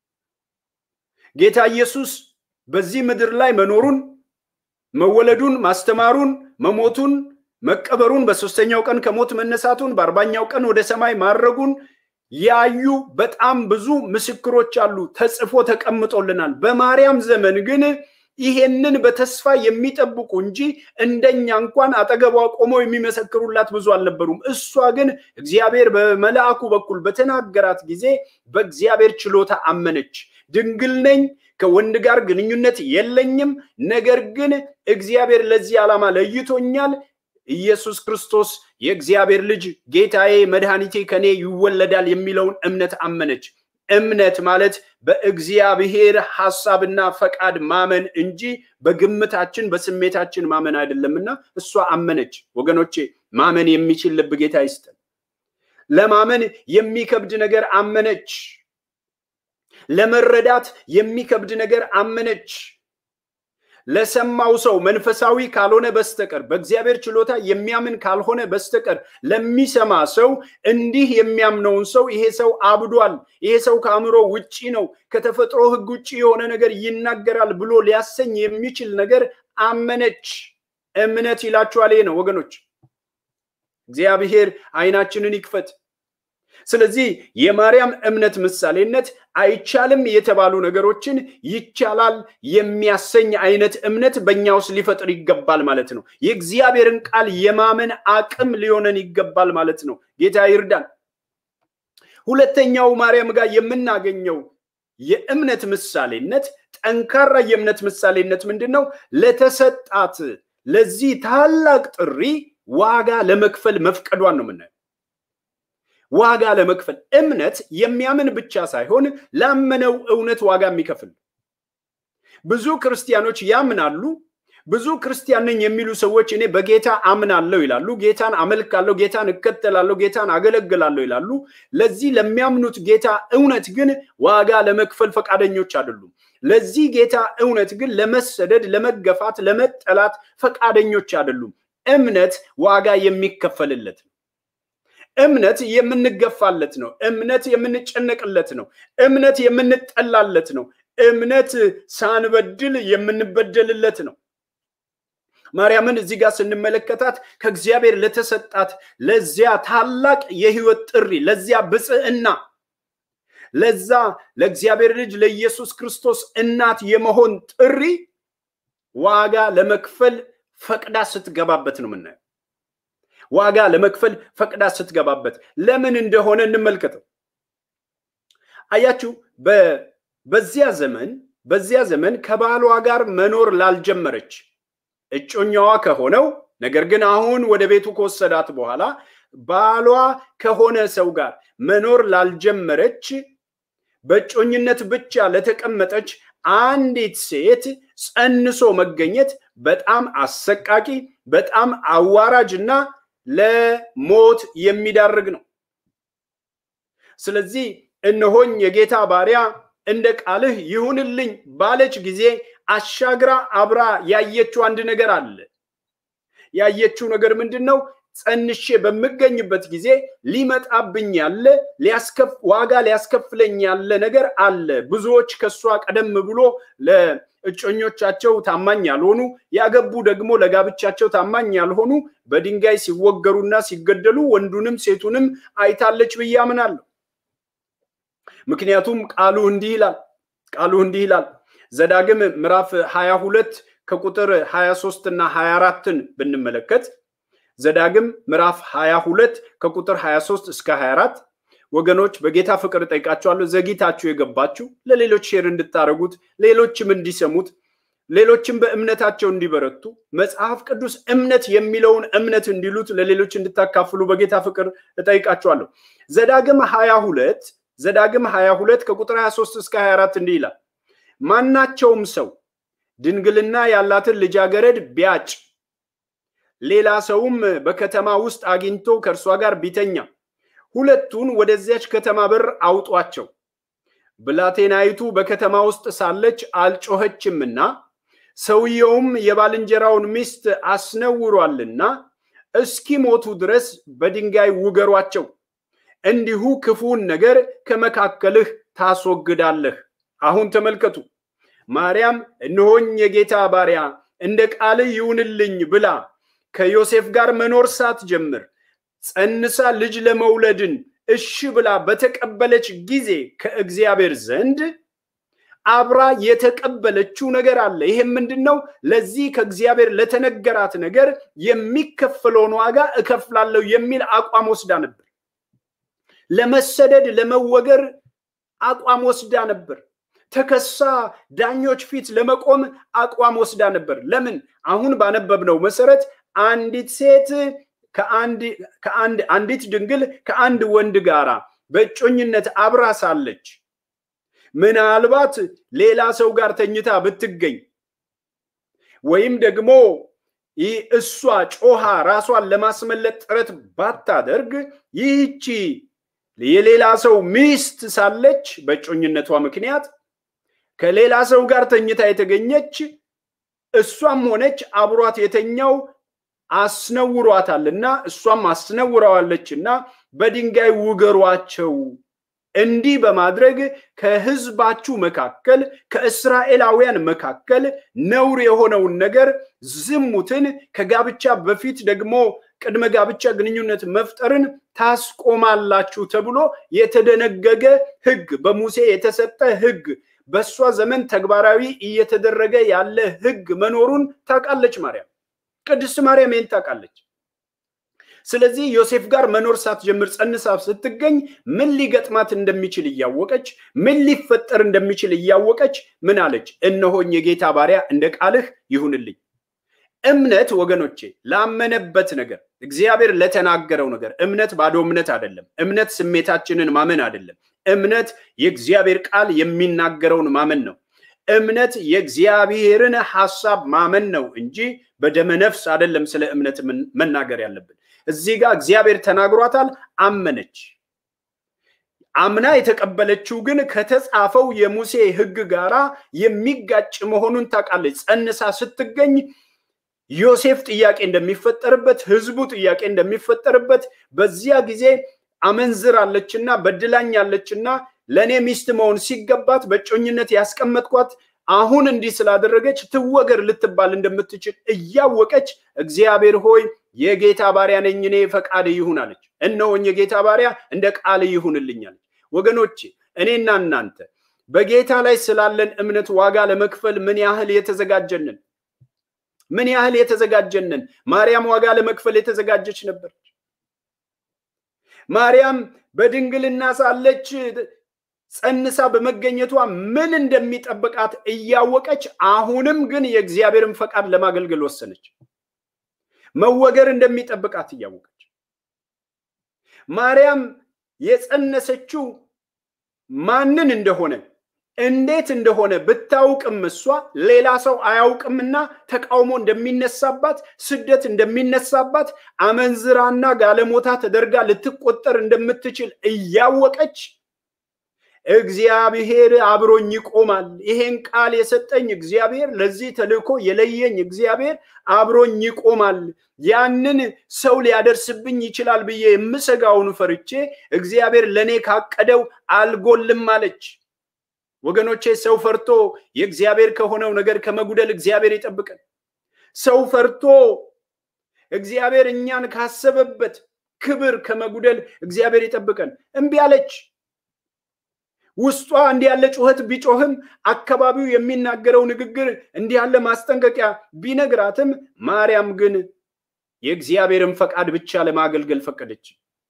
ጌታ ኢየሱስ በዚህ ምድር ላይ መኖሩን፣ መወለዱን፣ ማስተማሩን፣ መሞቱን፣ መቀበሩን፣ በሶስተኛው ቀን ከሞት መነሳቱን፣ በአርባኛው ቀን ወደ ሰማይ ማድረጉን ያዩ በጣም ብዙ ምስክሮች አሉ። ተጽፎ ተቀምጦልናል። በማርያም ዘመን ግን ይሄንን በተስፋ የሚጠብቁ እንጂ እንደኛ እንኳን አጠገቧ ቆመው የሚመሰክሩላት ብዙ አልነበሩም። እሷ ግን እግዚአብሔር በመልአኩ በኩል በተናገራት ጊዜ በእግዚአብሔር ችሎታ አመነች። ድንግል ነኝ፣ ከወንድ ጋር ግንኙነት የለኝም፣ ነገር ግን እግዚአብሔር ለዚህ ዓላማ ለይቶኛል። ኢየሱስ ክርስቶስ የእግዚአብሔር ልጅ ጌታዬ፣ መድኃኒቴ ከኔ ይወለዳል የሚለውን እምነት አመነች። እምነት ማለት በእግዚአብሔር ሐሳብና ፈቃድ ማመን እንጂ በግምታችን በስሜታችን ማመን አይደለምና እሷ አመነች። ወገኖቼ ማመን የሚችል ልብ ጌታ ይስጠን። ለማመን የሚከብድ ነገር አመነች። ለመረዳት የሚከብድ ነገር አመነች። ለሰማው ሰው መንፈሳዊ ካልሆነ በስተቀር በእግዚአብሔር ችሎታ የሚያምን ካልሆነ በስተቀር ለሚሰማ ሰው እንዲህ የሚያምነውን ሰው ይሄ ሰው አብዷል፣ ይሄ ሰው ከአእምሮ ውጪ ነው፣ ከተፈጥሮ ሕግ ውጪ የሆነ ነገር ይናገራል ብሎ ሊያሰኝ የሚችል ነገር አመነች። እምነት ይላችኋል ይሄ ነው ወገኖች። እግዚአብሔር አይናችንን ይክፈት። ስለዚህ የማርያም እምነት ምሳሌነት አይቻልም የተባሉ ነገሮችን ይቻላል የሚያሰኝ አይነት እምነት በእኛ ውስጥ ሊፈጥር ይገባል ማለት ነው። የእግዚአብሔርን ቃል የማመን አቅም ሊሆነን ይገባል ማለት ነው። ጌታ ይርዳን። ሁለተኛው ማርያም ጋር የምናገኘው የእምነት ምሳሌነት ጠንካራ የእምነት ምሳሌነት ምንድን ነው? ለተሰጣት ለዚህ ታላቅ ጥሪ ዋጋ ለመክፈል መፍቀዷን ነው የምናየው። ዋጋ ለመክፈል እምነት የሚያምን ብቻ ሳይሆን ላመነው እውነት ዋጋ የሚከፍል ብዙ ክርስቲያኖች ያምናሉ። ብዙ ክርስቲያን ነኝ የሚሉ ሰዎች እኔ በጌታ አምናለሁ ይላሉ። ጌታን አመልካለሁ፣ ጌታን እከተላለሁ፣ ጌታን አገለግላለሁ ይላሉ። ለዚህ ለሚያምኑት ጌታ እውነት ግን ዋጋ ለመክፈል ፈቃደኞች አይደሉም። ለዚህ ጌታ እውነት ግን ለመሰደድ፣ ለመገፋት፣ ለመጠላት ፈቃደኞች አይደሉም። እምነት ዋጋ የሚከፈልለት ነው። እምነት የምንገፋለት ነው። እምነት የምንጨነቅለት ነው። እምነት የምንጠላለት ነው። እምነት ሳንበድል የምንበደልለት ነው። ማርያምን እዚህ ጋር ስንመለከታት ከእግዚአብሔር ለተሰጣት ለዚያ ታላቅ የሕይወት ጥሪ፣ ለዚያ ብፅዕና፣ ለዛ ለእግዚአብሔር ልጅ ለኢየሱስ ክርስቶስ እናት የመሆን ጥሪ ዋጋ ለመክፈል ፈቅዳ ስትገባበት ነው የምናየው። ዋጋ ለመክፈል ፈቅዳ ስትገባበት ለምን እንደሆነ እንመልከተው። አያችሁ፣ በዚያ ዘመን በዚያ ዘመን ከባሏ ጋር መኖር ላልጀመረች እጮኛዋ ከሆነው ነገር ግን አሁን ወደ ቤቱ ከወሰዳት በኋላ ባሏ ከሆነ ሰው ጋር መኖር ላልጀመረች በእጮኝነት ብቻ ለተቀመጠች አንዲት ሴት ጸንሶ መገኘት በጣም አሰቃቂ፣ በጣም አዋራጅ እና ለሞት የሚዳርግ ነው። ስለዚህ እነሆኝ የጌታ ባሪያ እንደ ቃልህ ይሁንልኝ ባለች ጊዜ አሻግራ አብራ ያየችው አንድ ነገር አለ። ያየችው ነገር ምንድን ነው? ጸንሼ በምገኝበት ጊዜ ሊመጣብኝ ያለ ዋጋ ሊያስከፍለኝ ያለ ነገር አለ። ብዙዎች ከእሷ ቀደም ብሎ ለእጮኞቻቸው ታማኝ ያልሆኑ ያገቡ ደግሞ ለጋብቻቸው ታማኝ ያልሆኑ በድንጋይ ሲወገሩና ሲገደሉ ወንዱንም ሴቱንም አይታለች ብዬ አምናለሁ። ምክንያቱም ቃሉ እንዲህ ይላል ቃሉ እንዲህ ይላል ዘዳግም ምዕራፍ 22 ከቁጥር 23 እና 24ን ብንመለከት ዘዳግም ምዕራፍ 22 ከቁጥር 23 እስከ 24 ወገኖች በጌታ ፍቅር እጠይቃችኋለሁ። ዘግይታችሁ የገባችሁ ለሌሎች ሼር እንድታደርጉት ሌሎችም እንዲሰሙት ሌሎችም በእምነታቸው እንዲበረቱ መጽሐፍ ቅዱስ እምነት የሚለውን እምነት እንዲሉት ለሌሎች እንድታካፍሉ በጌታ ፍቅር እጠይቃችኋለሁ። ዘዳግም 22 ዘዳግም 22 ከቁጥር 23 እስከ 24 እንዲህ ይላል ማናቸውም ሰው ድንግልና ያላትን ልጃገረድ ቢያጭ ሌላ ሰውም በከተማ ውስጥ አግኝቶ ከእርሷ ጋር ቢተኛ ሁለቱን ወደዚያች ከተማ በር አውጧቸው። ብላቴናይቱ በከተማ ውስጥ ሳለች አልጮኸችምና ሰውየውም የባልንጀራውን ሚስት አስነውሯልና እስኪሞቱ ድረስ በድንጋይ ውገሯቸው። እንዲሁ ክፉን ነገር ከመካከልህ ታስወግዳለህ። አሁን ተመልከቱ። ማርያም እነሆኝ የጌታ ባሪያ እንደ ቃልህ ይሁንልኝ ብላ ከዮሴፍ ጋር መኖር ሳትጀምር ጸንሳ ልጅ ለመውለድን እሺ ብላ በተቀበለች ጊዜ ከእግዚአብሔር ዘንድ አብራ የተቀበለችው ነገር አለ። ይሄም ምንድን ነው? ለዚህ ከእግዚአብሔር ለተነገራት ነገር የሚከፈለውን ዋጋ እከፍላለሁ የሚል አቋም ወስዳ ነበር። ለመሰደድ ለመወገር አቋም ወስዳ ነበር። ተከሳ ዳኞች ፊት ለመቆም አቋም ወስዳ ነበር። ለምን? አሁን ባነበብነው መሰረት አንዲት ሴት ከአንድ አንዲት ድንግል ከአንድ ወንድ ጋራ በእጮኝነት አብራ ሳለች ምናልባት ሌላ ሰው ጋር ተኝታ ብትገኝ ወይም ደግሞ እሷ ጮሃ ራሷን ለማስመለጥ ጥረት ባታደርግ ይህቺ የሌላ ሰው ሚስት ሳለች በእጮኝነቷ ምክንያት ከሌላ ሰው ጋር ተኝታ የተገኘች እሷም ሆነች አብሯት የተኛው አስነውሯታልና እሷም አስነውረዋለችና በድንጋይ ውገሯቸው። እንዲህ በማድረግ ከሕዝባችሁ መካከል ከእስራኤላውያን መካከል ነውር የሆነውን ነገር ዝሙትን፣ ከጋብቻ በፊት ደግሞ ቅድመ ጋብቻ ግንኙነት መፍጠርን ታስቆማላችሁ ተብሎ የተደነገገ ሕግ በሙሴ የተሰጠ ሕግ በእሷ ዘመን ተግባራዊ እየተደረገ ያለ ሕግ መኖሩን ታውቃለች ማርያም። ቅድስት ማርያም ይህን ታውቃለች። ስለዚህ ዮሴፍ ጋር መኖር ሳትጀምር ጸንሳ ስትገኝ ምን ሊገጥማት እንደሚችል እያወቀች ምን ሊፈጠር እንደሚችል እያወቀች ምን አለች? እነሆኝ የጌታ ባሪያ እንደ ቃልህ ይሁንልኝ። እምነት ወገኖቼ ላመነበት ነገር እግዚአብሔር ለተናገረው ነገር እምነት ባዶ እምነት አይደለም። እምነት ስሜታችንን ማመን አይደለም። እምነት የእግዚአብሔር ቃል የሚናገረውን ማመን ነው። እምነት የእግዚአብሔርን ሐሳብ ማመን ነው እንጂ በደመ ነፍስ አይደለም ስለ እምነት መናገር ያለብን። እዚህ ጋር እግዚአብሔር ተናግሯታል፣ አመነች። አምና የተቀበለችው ግን ከተጻፈው የሙሴ ሕግ ጋራ የሚጋጭ መሆኑን ታውቃለች። ጸንሳ ስትገኝ ዮሴፍ ጥያቄ እንደሚፈጠርበት፣ ህዝቡ ጥያቄ እንደሚፈጠርበት በዚያ ጊዜ አመንዝራለችና በድላኛለችና ለእኔ ሚስት መሆን ሲገባት በጮኝነት ያስቀመጥኳት አሁን እንዲህ ስላደረገች ትወገር ልትባል እንደምትችል እያወቀች እግዚአብሔር ሆይ የጌታ ባሪያ ነኝ እኔ ፈቃድ ይሁን አለች። እነሆኝ የጌታ ባሪያ እንደ ቃል ይሁንልኝ አለች። ወገኖቼ እኔና እናንተ በጌታ ላይ ስላለን እምነት ዋጋ ለመክፈል ምን ያህል የተዘጋጀንን ምን ያህል የተዘጋጀንን። ማርያም ዋጋ ለመክፈል የተዘጋጀች ነበረች። ማርያም በድንግልና ሳለች ጸንሳ በመገኘቷ ምን እንደሚጠብቃት እያወቀች አሁንም ግን የእግዚአብሔርን ፈቃድ ለማገልገል ወሰነች። መወገር እንደሚጠብቃት እያወቀች ማርያም የጸነሰችው ማንን እንደሆነ እንዴት እንደሆነ ብታውቅም እሷ ሌላ ሰው አያውቅምና ተቃውሞ እንደሚነሳባት፣ ስደት እንደሚነሳባት፣ አመንዝራና ጋለሞታ ተደርጋ ልትቆጠር እንደምትችል እያወቀች እግዚአብሔር አብሮኝ ይቆማል፣ ይሄን ቃል የሰጠኝ እግዚአብሔር፣ ለዚህ ተልእኮ የለየኝ እግዚአብሔር አብሮኝ ይቆማል፣ ያንን ሰው ሊያደርስብኝ ይችላል ብዬ የምሰጋውን ፈርቼ እግዚአብሔር ለእኔ ካቀደው አልጎልም አለች። ወገኖቼ ሰው ፈርቶ የእግዚአብሔር ከሆነው ነገር ከመጉደል እግዚአብሔር ይጠብቀን። ሰው ፈርቶ እግዚአብሔር እኛን ካሰበበት ክብር ከመጉደል እግዚአብሔር ይጠብቀን። እምቢ አለች። ውስጧ እንዲህ ያለ ጩኸት ቢጮህም አካባቢው የሚናገረው ንግግር እንዲህ ያለ ማስጠንቀቂያ ቢነግራትም ማርያም ግን የእግዚአብሔርን ፈቃድ ብቻ ለማገልገል ፈቀደች።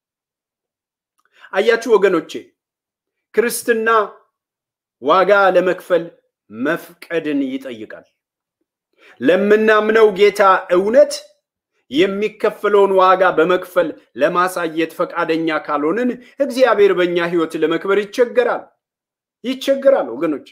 አያችሁ ወገኖቼ ክርስትና ዋጋ ለመክፈል መፍቀድን ይጠይቃል። ለምናምነው ጌታ እውነት የሚከፈለውን ዋጋ በመክፈል ለማሳየት ፈቃደኛ ካልሆንን እግዚአብሔር በእኛ ሕይወት ለመክበር ይቸገራል ይቸገራል። ወገኖች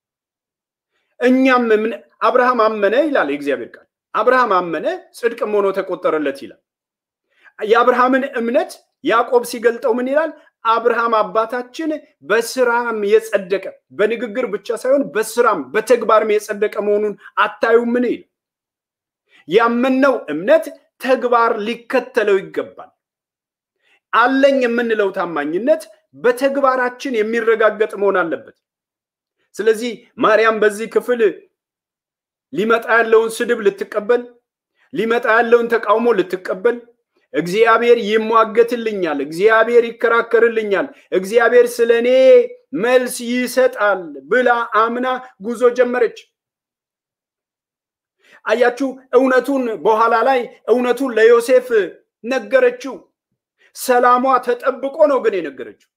እኛም አብርሃም አመነ ይላል የእግዚአብሔር ቃል። አብርሃም አመነ ጽድቅም ሆኖ ተቆጠረለት ይላል። የአብርሃምን እምነት ያዕቆብ ሲገልጠው ምን ይላል? አብርሃም አባታችን በስራም የጸደቀ በንግግር ብቻ ሳይሆን በስራም በተግባርም የጸደቀ መሆኑን አታዩምን? ይል ያመነው እምነት ተግባር ሊከተለው ይገባል። አለኝ የምንለው ታማኝነት በተግባራችን የሚረጋገጥ መሆን አለበት። ስለዚህ ማርያም በዚህ ክፍል ሊመጣ ያለውን ስድብ ልትቀበል፣ ሊመጣ ያለውን ተቃውሞ ልትቀበል እግዚአብሔር ይሟገትልኛል፣ እግዚአብሔር ይከራከርልኛል፣ እግዚአብሔር ስለ እኔ መልስ ይሰጣል ብላ አምና ጉዞ ጀመረች። አያችሁ፣ እውነቱን በኋላ ላይ እውነቱን ለዮሴፍ ነገረችው። ሰላሟ ተጠብቆ ነው ግን የነገረችው።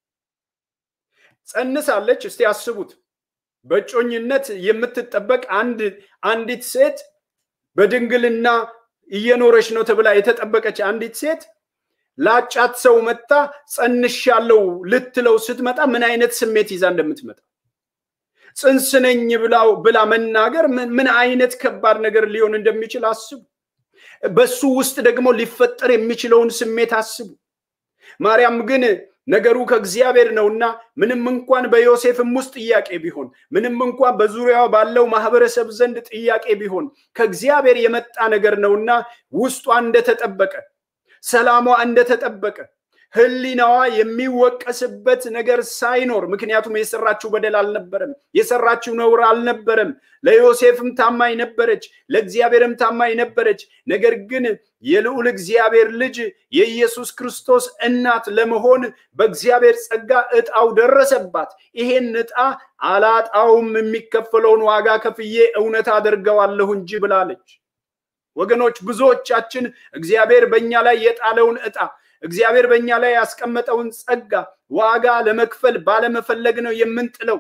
ጸንሳለች። እስቲ አስቡት፣ በእጮኝነት የምትጠበቅ አንድ አንዲት ሴት በድንግልና እየኖረች ነው ተብላ የተጠበቀች አንዲት ሴት ላጫት ሰው መጣ ጸንሻለሁ ልትለው ስትመጣ ምን አይነት ስሜት ይዛ እንደምትመጣ ጽንስ ነኝ ብላ መናገር ምን አይነት ከባድ ነገር ሊሆን እንደሚችል አስቡ። በሱ ውስጥ ደግሞ ሊፈጠር የሚችለውን ስሜት አስቡ። ማርያም ግን ነገሩ ከእግዚአብሔር ነውና ምንም እንኳን በዮሴፍም ውስጥ ጥያቄ ቢሆን፣ ምንም እንኳን በዙሪያው ባለው ማህበረሰብ ዘንድ ጥያቄ ቢሆን ከእግዚአብሔር የመጣ ነገር ነውና ውስጧ እንደተጠበቀ፣ ሰላሟ እንደተጠበቀ ህሊናዋ የሚወቀስበት ነገር ሳይኖር ምክንያቱም የሰራችው በደል አልነበረም፣ የሰራችው ነውር አልነበረም። ለዮሴፍም ታማኝ ነበረች፣ ለእግዚአብሔርም ታማኝ ነበረች። ነገር ግን የልዑል እግዚአብሔር ልጅ የኢየሱስ ክርስቶስ እናት ለመሆን በእግዚአብሔር ጸጋ እጣው ደረሰባት። ይሄን እጣ አላጣውም፣ የሚከፈለውን ዋጋ ከፍዬ እውነት አደርገዋለሁ እንጂ ብላለች። ወገኖች ብዙዎቻችን እግዚአብሔር በእኛ ላይ የጣለውን እጣ እግዚአብሔር በእኛ ላይ ያስቀመጠውን ጸጋ ዋጋ ለመክፈል ባለመፈለግ ነው የምንጥለው።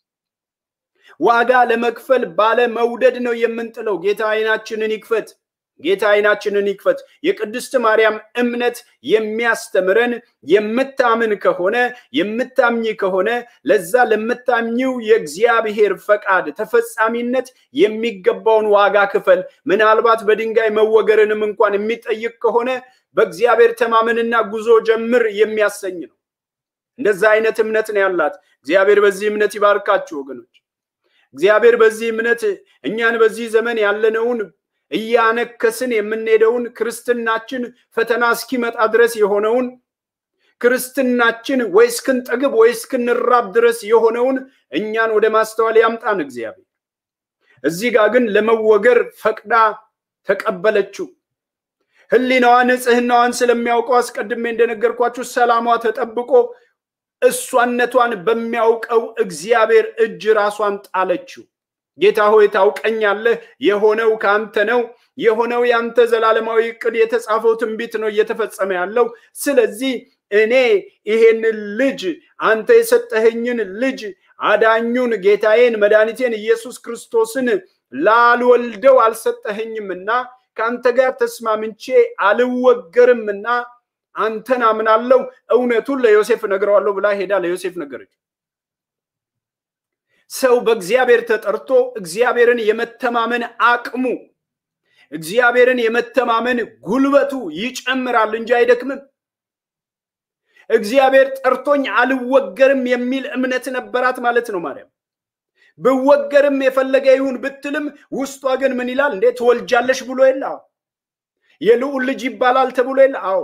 ዋጋ ለመክፈል ባለመውደድ ነው የምንጥለው። ጌታ አይናችንን ይክፈት። ጌታ አይናችንን ይክፈት። የቅድስት ማርያም እምነት የሚያስተምረን የምታምን ከሆነ የምታምኝ ከሆነ ለዛ ለምታምኚው የእግዚአብሔር ፈቃድ ተፈጻሚነት የሚገባውን ዋጋ ክፈል። ምናልባት በድንጋይ መወገርንም እንኳን የሚጠይቅ ከሆነ በእግዚአብሔር ተማመንና ጉዞ ጀምር የሚያሰኝ ነው። እንደዛ አይነት እምነት ነው ያላት። እግዚአብሔር በዚህ እምነት ይባርካችሁ ወገኖች። እግዚአብሔር በዚህ እምነት እኛን በዚህ ዘመን ያለነውን እያነከስን የምንሄደውን ክርስትናችን ፈተና እስኪመጣ ድረስ የሆነውን ክርስትናችን ወይ እስክንጠግብ ወይ እስክንራብ ድረስ የሆነውን እኛን ወደ ማስተዋል ያምጣን እግዚአብሔር። እዚህ ጋር ግን ለመወገር ፈቅዳ ተቀበለችው። ሕሊናዋ ንጽህናዋን ስለሚያውቀው አስቀድሜ እንደነገርኳችሁ ሰላሟ ተጠብቆ እሷነቷን በሚያውቀው እግዚአብሔር እጅ ራሷን ጣለችው። ጌታ ሆይ ታውቀኛለህ፣ የሆነው ከአንተ ነው፣ የሆነው የአንተ ዘላለማዊ እቅድ የተጻፈው ትንቢት ነው እየተፈጸመ ያለው። ስለዚህ እኔ ይሄንን ልጅ አንተ የሰጠኸኝን ልጅ አዳኙን ጌታዬን መድኃኒቴን ኢየሱስ ክርስቶስን ላልወልደው አልሰጠኸኝምና ከአንተ ጋር ተስማምቼ አልወገርምና አንተን አምናለሁ፣ እውነቱን ለዮሴፍ እነግረዋለሁ ብላ ሄዳ ለዮሴፍ ነገረች። ሰው በእግዚአብሔር ተጠርቶ እግዚአብሔርን የመተማመን አቅሙ እግዚአብሔርን የመተማመን ጉልበቱ ይጨምራል እንጂ አይደክምም። እግዚአብሔር ጠርቶኝ አልወገርም የሚል እምነት ነበራት ማለት ነው ማርያም። ብወገርም የፈለገ ይሁን ብትልም ውስጧ ግን ምን ይላል እንዴ? ትወልጃለሽ ብሎ የለ? የልዑል ልጅ ይባላል ተብሎ የለ? አዎ።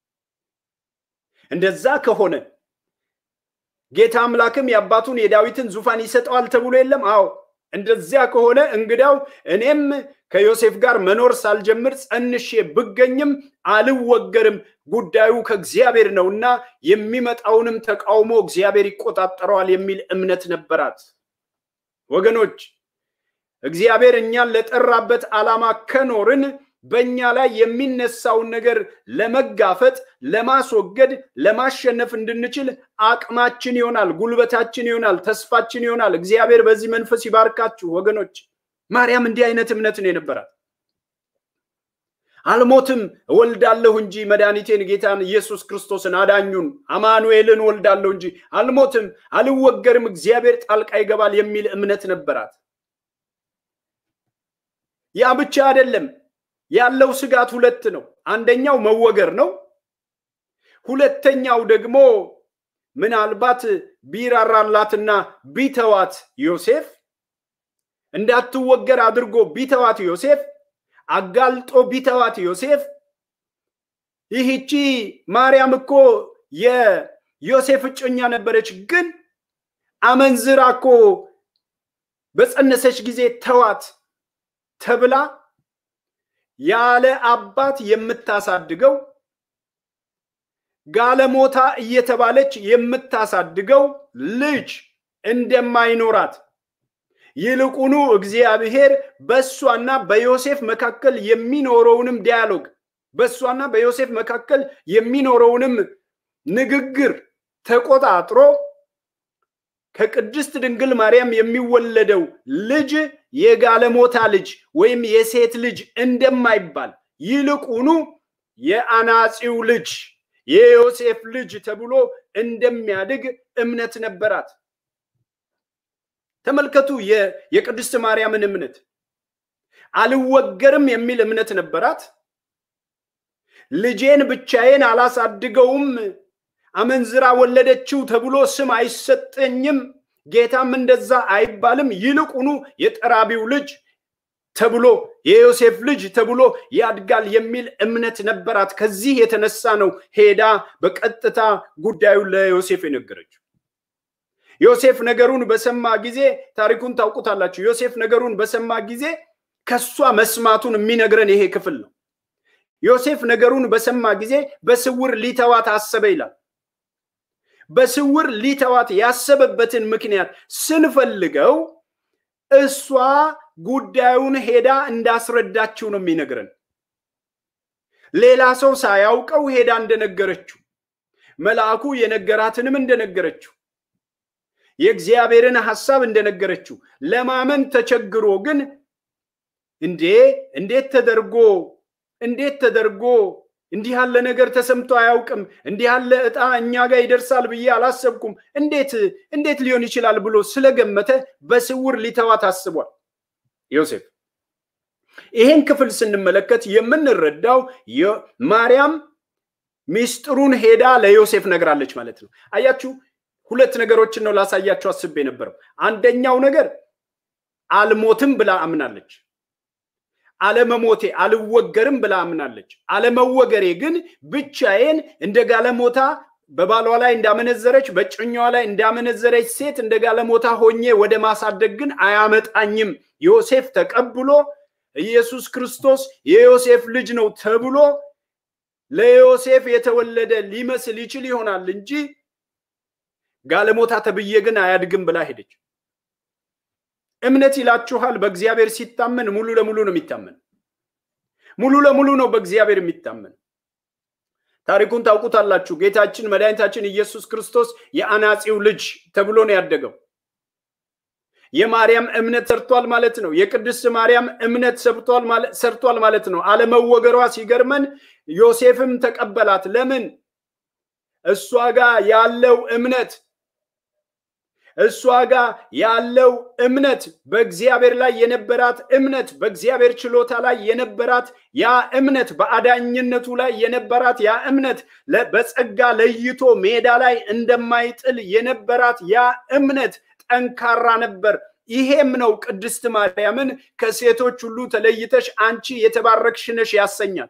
እንደዛ ከሆነ ጌታ አምላክም የአባቱን የዳዊትን ዙፋን ይሰጠዋል ተብሎ የለም? አዎ። እንደዚያ ከሆነ እንግዳው እኔም ከዮሴፍ ጋር መኖር ሳልጀምር ጸንሼ ብገኝም አልወገርም፣ ጉዳዩ ከእግዚአብሔር ነውና የሚመጣውንም ተቃውሞ እግዚአብሔር ይቆጣጠረዋል የሚል እምነት ነበራት። ወገኖች እግዚአብሔር እኛን ለጠራበት ዓላማ ከኖርን በእኛ ላይ የሚነሳውን ነገር ለመጋፈጥ፣ ለማስወገድ፣ ለማሸነፍ እንድንችል አቅማችን ይሆናል፣ ጉልበታችን ይሆናል፣ ተስፋችን ይሆናል። እግዚአብሔር በዚህ መንፈስ ይባርካችሁ ወገኖች። ማርያም እንዲህ አይነት እምነት ነው የነበራት። አልሞትም እወልዳለሁ እንጂ መድኃኒቴን ጌታን ኢየሱስ ክርስቶስን አዳኙን አማኑኤልን እወልዳለሁ እንጂ አልሞትም፣ አልወገርም፣ እግዚአብሔር ጣልቃ ይገባል የሚል እምነት ነበራት። ያ ብቻ አይደለም። ያለው ስጋት ሁለት ነው። አንደኛው መወገር ነው። ሁለተኛው ደግሞ ምናልባት ቢራራላትና ቢተዋት ዮሴፍ እንዳትወገር አድርጎ ቢተዋት ዮሴፍ አጋልጦ ቢተዋት ዮሴፍ ይህቺ ማርያም እኮ የዮሴፍ እጮኛ ነበረች፣ ግን አመንዝራ እኮ በጸነሰች ጊዜ ተዋት ተብላ ያለ አባት የምታሳድገው ጋለሞታ እየተባለች የምታሳድገው ልጅ እንደማይኖራት ይልቁኑ እግዚአብሔር በእሷና በዮሴፍ መካከል የሚኖረውንም ዲያሎግ በእሷና በዮሴፍ መካከል የሚኖረውንም ንግግር ተቆጣጥሮ ከቅድስት ድንግል ማርያም የሚወለደው ልጅ የጋለሞታ ልጅ ወይም የሴት ልጅ እንደማይባል ይልቁኑ የአናጺው ልጅ የዮሴፍ ልጅ ተብሎ እንደሚያድግ እምነት ነበራት። ተመልከቱ የቅድስት ማርያምን እምነት። አልወገርም የሚል እምነት ነበራት። ልጄን ብቻዬን አላሳድገውም፣ አመንዝራ ወለደችው ተብሎ ስም አይሰጠኝም፣ ጌታም እንደዛ አይባልም። ይልቁኑ የጠራቢው ልጅ ተብሎ የዮሴፍ ልጅ ተብሎ ያድጋል የሚል እምነት ነበራት። ከዚህ የተነሳ ነው ሄዳ በቀጥታ ጉዳዩን ለዮሴፍ የነገረችው። ዮሴፍ ነገሩን በሰማ ጊዜ ታሪኩን ታውቁታላችሁ። ዮሴፍ ነገሩን በሰማ ጊዜ ከሷ መስማቱን የሚነግረን ይሄ ክፍል ነው። ዮሴፍ ነገሩን በሰማ ጊዜ በስውር ሊተዋት አሰበ ይላል። በስውር ሊተዋት ያሰበበትን ምክንያት ስንፈልገው እሷ ጉዳዩን ሄዳ እንዳስረዳችው ነው የሚነግረን። ሌላ ሰው ሳያውቀው ሄዳ እንደነገረችው፣ መልአኩ የነገራትንም እንደነገረችው፣ የእግዚአብሔርን ሐሳብ እንደነገረችው ለማመን ተቸግሮ ግን እንዴ እንዴት ተደርጎ እንዴት ተደርጎ እንዲህ ያለ ነገር ተሰምቶ አያውቅም፣ እንዲህ ያለ እጣ እኛ ጋር ይደርሳል ብዬ አላሰብኩም፣ እንዴት እንዴት ሊሆን ይችላል ብሎ ስለገመተ በስውር ሊተዋት አስቧል ዮሴፍ። ይህን ክፍል ስንመለከት የምንረዳው ማርያም ሚስጥሩን ሄዳ ለዮሴፍ ነግራለች ማለት ነው። አያችሁ፣ ሁለት ነገሮችን ነው ላሳያችሁ አስቤ የነበረው። አንደኛው ነገር አልሞትም ብላ አምናለች። አለመሞቴ አልወገርም ብላ አምናለች። አለመወገሬ ግን ብቻዬን እንደ ጋለሞታ በባሏ ላይ እንዳመነዘረች በጭኛዋ ላይ እንዳመነዘረች ሴት እንደ ጋለሞታ ሆኜ ወደ ማሳደግ ግን አያመጣኝም። ዮሴፍ ተቀብሎ ኢየሱስ ክርስቶስ የዮሴፍ ልጅ ነው ተብሎ ለዮሴፍ የተወለደ ሊመስል ይችል ይሆናል እንጂ ጋለሞታ ተብዬ ግን አያድግም ብላ ሄደች። እምነት ይላችኋል። በእግዚአብሔር ሲታመን ሙሉ ለሙሉ ነው የሚታመን። ሙሉ ለሙሉ ነው በእግዚአብሔር የሚታመን። ታሪኩን ታውቁታላችሁ። ጌታችን መድኃኒታችን ኢየሱስ ክርስቶስ የአናጺው ልጅ ተብሎ ነው ያደገው። የማርያም እምነት ሰርቷል ማለት ነው። የቅድስት ማርያም እምነት ሰርቷል ማለት ነው። አለመወገሯ ሲገርመን ዮሴፍም ተቀበላት። ለምን? እሷ ጋር ያለው እምነት እሷ ጋር ያለው እምነት በእግዚአብሔር ላይ የነበራት እምነት በእግዚአብሔር ችሎታ ላይ የነበራት ያ እምነት በአዳኝነቱ ላይ የነበራት ያ እምነት በጸጋ ለይቶ ሜዳ ላይ እንደማይጥል የነበራት ያ እምነት ጠንካራ ነበር። ይሄም ነው ቅድስት ማርያምን ከሴቶች ሁሉ ተለይተሽ አንቺ የተባረክሽ ነሽ ያሰኛት።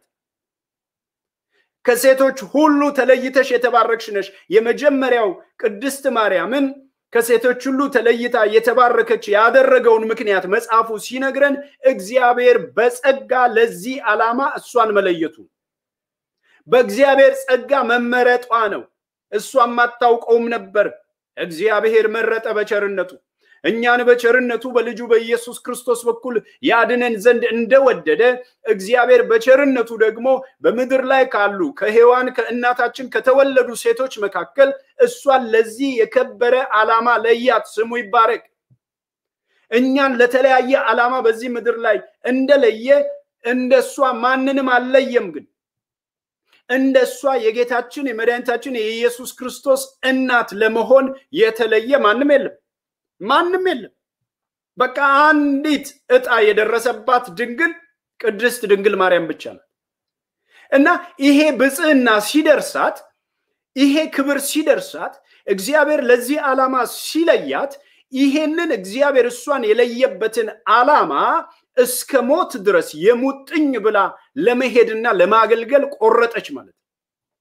ከሴቶች ሁሉ ተለይተሽ የተባረክሽ ነሽ። የመጀመሪያው ቅድስት ማርያምን ከሴቶች ሁሉ ተለይታ የተባረከች ያደረገውን ምክንያት መጽሐፉ ሲነግረን እግዚአብሔር በጸጋ ለዚህ ዓላማ እሷን መለየቱ በእግዚአብሔር ጸጋ መመረጧ ነው። እሷም አታውቀውም ነበር። እግዚአብሔር መረጠ በቸርነቱ እኛን በቸርነቱ በልጁ በኢየሱስ ክርስቶስ በኩል ያድነን ዘንድ እንደወደደ እግዚአብሔር በቸርነቱ ደግሞ በምድር ላይ ካሉ ከሔዋን ከእናታችን ከተወለዱ ሴቶች መካከል እሷን ለዚህ የከበረ ዓላማ ለያት። ስሙ ይባረክ። እኛን ለተለያየ ዓላማ በዚህ ምድር ላይ እንደለየ እንደሷ ማንንም አልለየም። ግን እንደሷ የጌታችን የመድኃኒታችን የኢየሱስ ክርስቶስ እናት ለመሆን የተለየ ማንም የለም ማንም የለም። በቃ አንዲት እጣ የደረሰባት ድንግል ቅድስት ድንግል ማርያም ብቻ ናት እና ይሄ ብፅዕና ሲደርሳት ይሄ ክብር ሲደርሳት እግዚአብሔር ለዚህ ዓላማ ሲለያት ይሄንን እግዚአብሔር እሷን የለየበትን ዓላማ እስከ ሞት ድረስ የሙጥኝ ብላ ለመሄድና ለማገልገል ቆረጠች ማለት ነው።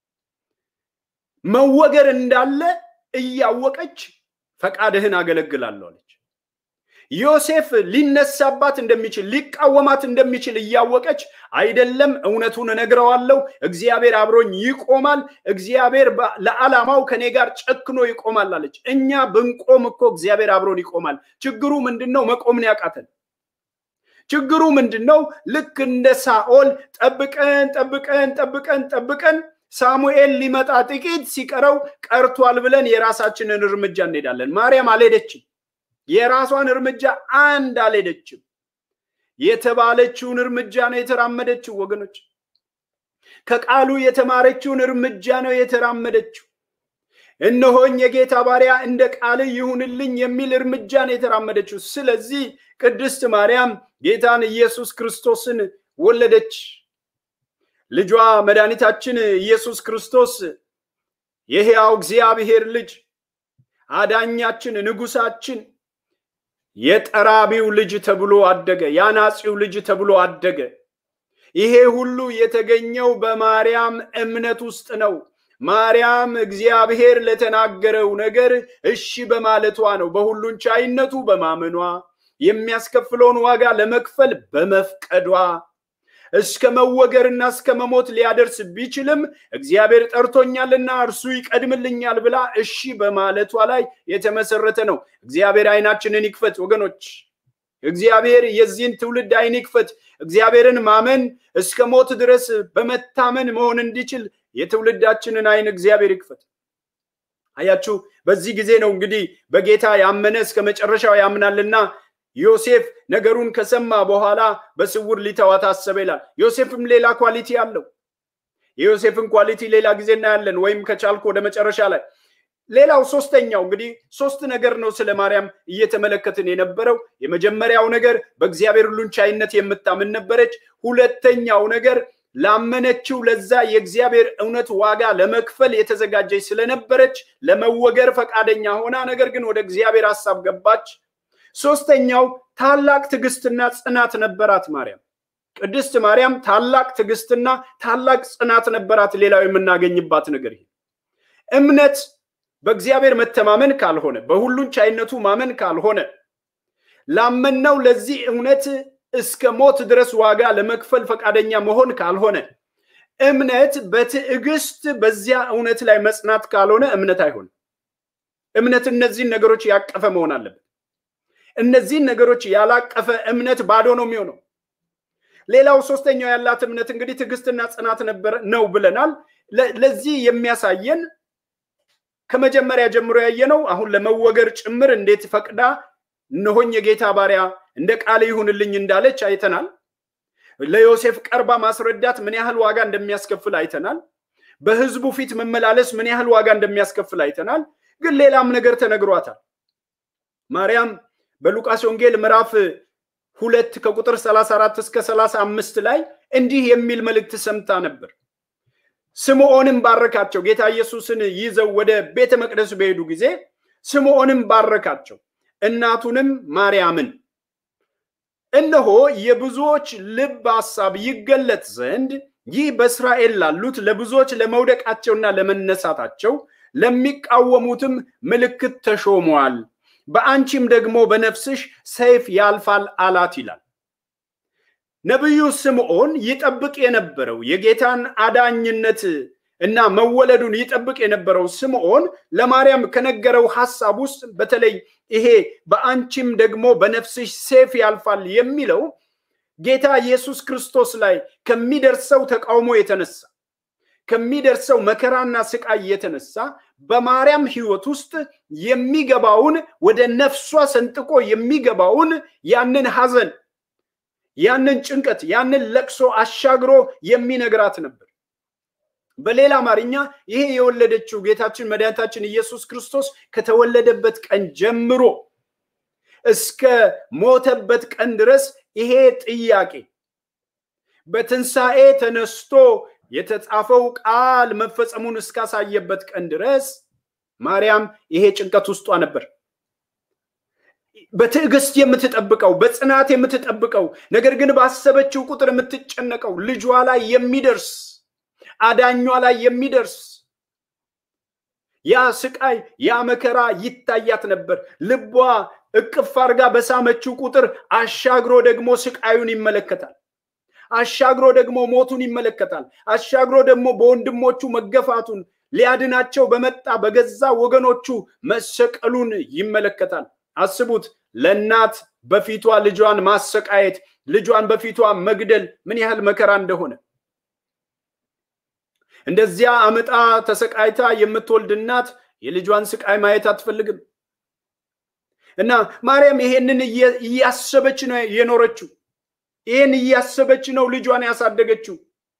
መወገር እንዳለ እያወቀች ፈቃድህን አገለግላለሁ አለች። ዮሴፍ ሊነሳባት እንደሚችል ሊቃወማት እንደሚችል እያወቀች አይደለም፣ እውነቱን እነግረዋለሁ፣ እግዚአብሔር አብሮኝ ይቆማል፣ እግዚአብሔር ለዓላማው ከኔ ጋር ጨክኖ ይቆማል አለች። እኛ ብንቆም እኮ እግዚአብሔር አብሮን ይቆማል። ችግሩ ምንድን ነው? መቆምን ያቃተን። ችግሩ ምንድን ነው? ልክ እንደ ሳኦል ጠብቀን ጠብቀን ጠብቀን ጠብቀን ሳሙኤል ሊመጣ ጥቂት ሲቀረው ቀርቷል ብለን የራሳችንን እርምጃ እንሄዳለን። ማርያም አልሄደችም። የራሷን እርምጃ አንድ አልሄደችም። የተባለችውን እርምጃ ነው የተራመደችው። ወገኖች ከቃሉ የተማረችውን እርምጃ ነው የተራመደችው። እነሆኝ የጌታ ባሪያ እንደ ቃል ይሁንልኝ የሚል እርምጃ ነው የተራመደችው። ስለዚህ ቅድስት ማርያም ጌታን ኢየሱስ ክርስቶስን ወለደች። ልጇ መድኃኒታችን ኢየሱስ ክርስቶስ የሕያው እግዚአብሔር ልጅ አዳኛችን፣ ንጉሳችን የጠራቢው ልጅ ተብሎ አደገ። የአናጺው ልጅ ተብሎ አደገ። ይሄ ሁሉ የተገኘው በማርያም እምነት ውስጥ ነው። ማርያም እግዚአብሔር ለተናገረው ነገር እሺ በማለቷ ነው። በሁሉን ቻይነቱ በማመኗ የሚያስከፍለውን ዋጋ ለመክፈል በመፍቀዷ እስከ መወገርና እስከ መሞት ሊያደርስ ቢችልም እግዚአብሔር ጠርቶኛልና እርሱ ይቀድምልኛል ብላ እሺ በማለቷ ላይ የተመሰረተ ነው። እግዚአብሔር ዓይናችንን ይክፈት ወገኖች። እግዚአብሔር የዚህን ትውልድ ዓይን ይክፈት። እግዚአብሔርን ማመን እስከ ሞት ድረስ በመታመን መሆን እንዲችል የትውልዳችንን ዓይን እግዚአብሔር ይክፈት። አያችሁ፣ በዚህ ጊዜ ነው እንግዲህ በጌታ ያመነ እስከ መጨረሻው ያምናልና ዮሴፍ ነገሩን ከሰማ በኋላ በስውር ሊተዋት አሰበ ይላል። ዮሴፍም ሌላ ኳሊቲ አለው። የዮሴፍን ኳሊቲ ሌላ ጊዜ እናያለን፣ ወይም ከቻልኩ ወደ መጨረሻ ላይ። ሌላው ሶስተኛው እንግዲህ ሶስት ነገር ነው ስለ ማርያም እየተመለከትን የነበረው። የመጀመሪያው ነገር በእግዚአብሔር ሁሉን ቻይነት የምታምን ነበረች። ሁለተኛው ነገር ላመነችው ለዛ የእግዚአብሔር እውነት ዋጋ ለመክፈል የተዘጋጀች ስለነበረች ለመወገር ፈቃደኛ ሆና ነገር ግን ወደ እግዚአብሔር ሀሳብ ገባች። ሶስተኛው ታላቅ ትዕግስትና ጽናት ነበራት ማርያም። ቅድስት ማርያም ታላቅ ትዕግስትና ታላቅ ጽናት ነበራት። ሌላው የምናገኝባት ነገር ይሄ እምነት በእግዚአብሔር መተማመን ካልሆነ፣ በሁሉን ቻይነቱ ማመን ካልሆነ፣ ላመነው ለዚህ እውነት እስከ ሞት ድረስ ዋጋ ለመክፈል ፈቃደኛ መሆን ካልሆነ፣ እምነት በትዕግስት በዚያ እውነት ላይ መጽናት ካልሆነ እምነት አይሆንም። እምነት እነዚህን ነገሮች ያቀፈ መሆን አለበት። እነዚህን ነገሮች ያላቀፈ እምነት ባዶ ነው የሚሆነው። ሌላው ሶስተኛው ያላት እምነት እንግዲህ ትዕግስትና ጽናት ነበረ ነው ብለናል። ለዚህ የሚያሳየን ከመጀመሪያ ጀምሮ ያየነው አሁን ለመወገር ጭምር እንዴት ፈቅዳ እነሆኝ የጌታ ባሪያ እንደ ቃል ይሁንልኝ እንዳለች አይተናል። ለዮሴፍ ቀርባ ማስረዳት ምን ያህል ዋጋ እንደሚያስከፍል አይተናል። በሕዝቡ ፊት መመላለስ ምን ያህል ዋጋ እንደሚያስከፍል አይተናል። ግን ሌላም ነገር ተነግሯታል። ማርያም በሉቃስ ወንጌል ምዕራፍ ሁለት ከቁጥር 34 እስከ 35 ላይ እንዲህ የሚል መልእክት ሰምታ ነበር። ስምዖንም ባረካቸው። ጌታ ኢየሱስን ይዘው ወደ ቤተ መቅደስ በሄዱ ጊዜ ስምዖንም ባረካቸው፣ እናቱንም ማርያምን። እነሆ የብዙዎች ልብ ሐሳብ ይገለጥ ዘንድ ይህ በእስራኤል ላሉት ለብዙዎች ለመውደቃቸውና ለመነሳታቸው ለሚቃወሙትም ምልክት ተሾሟል በአንቺም ደግሞ በነፍስሽ ሰይፍ ያልፋል አላት ይላል። ነቢዩ ስምዖን ይጠብቅ የነበረው የጌታን አዳኝነት እና መወለዱን ይጠብቅ የነበረው ስምዖን ለማርያም ከነገረው ሐሳብ ውስጥ በተለይ ይሄ በአንቺም ደግሞ በነፍስሽ ሰይፍ ያልፋል የሚለው ጌታ ኢየሱስ ክርስቶስ ላይ ከሚደርሰው ተቃውሞ የተነሳ ከሚደርሰው መከራና ስቃይ የተነሳ በማርያም ሕይወት ውስጥ የሚገባውን ወደ ነፍሷ ሰንጥቆ የሚገባውን ያንን ሐዘን፣ ያንን ጭንቀት፣ ያንን ለቅሶ አሻግሮ የሚነግራት ነበር። በሌላ አማርኛ ይሄ የወለደችው ጌታችን መድኃኒታችን ኢየሱስ ክርስቶስ ከተወለደበት ቀን ጀምሮ እስከ ሞተበት ቀን ድረስ ይሄ ጥያቄ በትንሣኤ ተነስቶ የተጻፈው ቃል መፈጸሙን እስካሳየበት ቀን ድረስ ማርያም ይሄ ጭንቀት ውስጧ ነበር። በትዕግስት የምትጠብቀው በጽናት የምትጠብቀው ነገር ግን ባሰበችው ቁጥር የምትጨነቀው ልጇ ላይ የሚደርስ አዳኟ ላይ የሚደርስ ያ ስቃይ ያ መከራ ይታያት ነበር። ልቧ እቅፍ አድርጋ በሳመችው ቁጥር አሻግሮ ደግሞ ስቃዩን ይመለከታል። አሻግሮ ደግሞ ሞቱን ይመለከታል። አሻግሮ ደግሞ በወንድሞቹ መገፋቱን ሊያድናቸው በመጣ በገዛ ወገኖቹ መሰቀሉን ይመለከታል። አስቡት፣ ለእናት በፊቷ ልጇን ማሰቃየት፣ ልጇን በፊቷ መግደል ምን ያህል መከራ እንደሆነ እንደዚያ አምጣ ተሰቃይታ የምትወልድ እናት የልጇን ስቃይ ማየት አትፈልግም። እና ማርያም ይሄንን እያሰበች ነው የኖረችው። ይህን እያሰበች ነው ልጇን ያሳደገችው።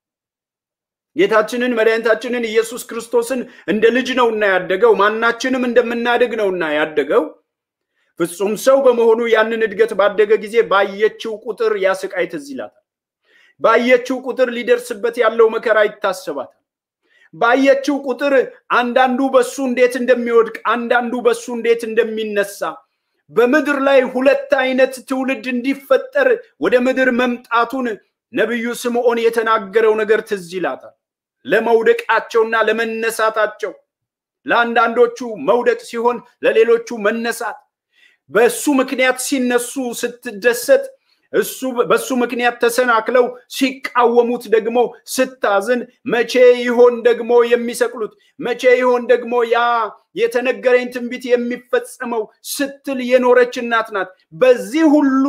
ጌታችንን መድኃኒታችንን ኢየሱስ ክርስቶስን እንደ ልጅ ነውና ያደገው፣ ማናችንም እንደምናድግ ነውና ያደገው። ፍጹም ሰው በመሆኑ ያንን እድገት ባደገ ጊዜ ባየችው ቁጥር ያ ስቃይ ትዝ ይላታል። ባየችው ቁጥር ሊደርስበት ያለው መከራ ይታሰባታል። ባየችው ቁጥር አንዳንዱ በሱ እንዴት እንደሚወድቅ፣ አንዳንዱ በሱ እንዴት እንደሚነሳ በምድር ላይ ሁለት አይነት ትውልድ እንዲፈጠር ወደ ምድር መምጣቱን ነቢዩ ስምዖን የተናገረው ነገር ትዝ ይላታል። ለመውደቃቸውና ለመነሳታቸው ለአንዳንዶቹ መውደቅ ሲሆን ለሌሎቹ መነሳት፣ በእሱ ምክንያት ሲነሱ ስትደሰት እሱ በሱ ምክንያት ተሰናክለው ሲቃወሙት ደግሞ ስታዝን፣ መቼ ይሆን ደግሞ የሚሰቅሉት? መቼ ይሆን ደግሞ ያ የተነገረኝ ትንቢት የሚፈጸመው ስትል የኖረች እናት ናት። በዚህ ሁሉ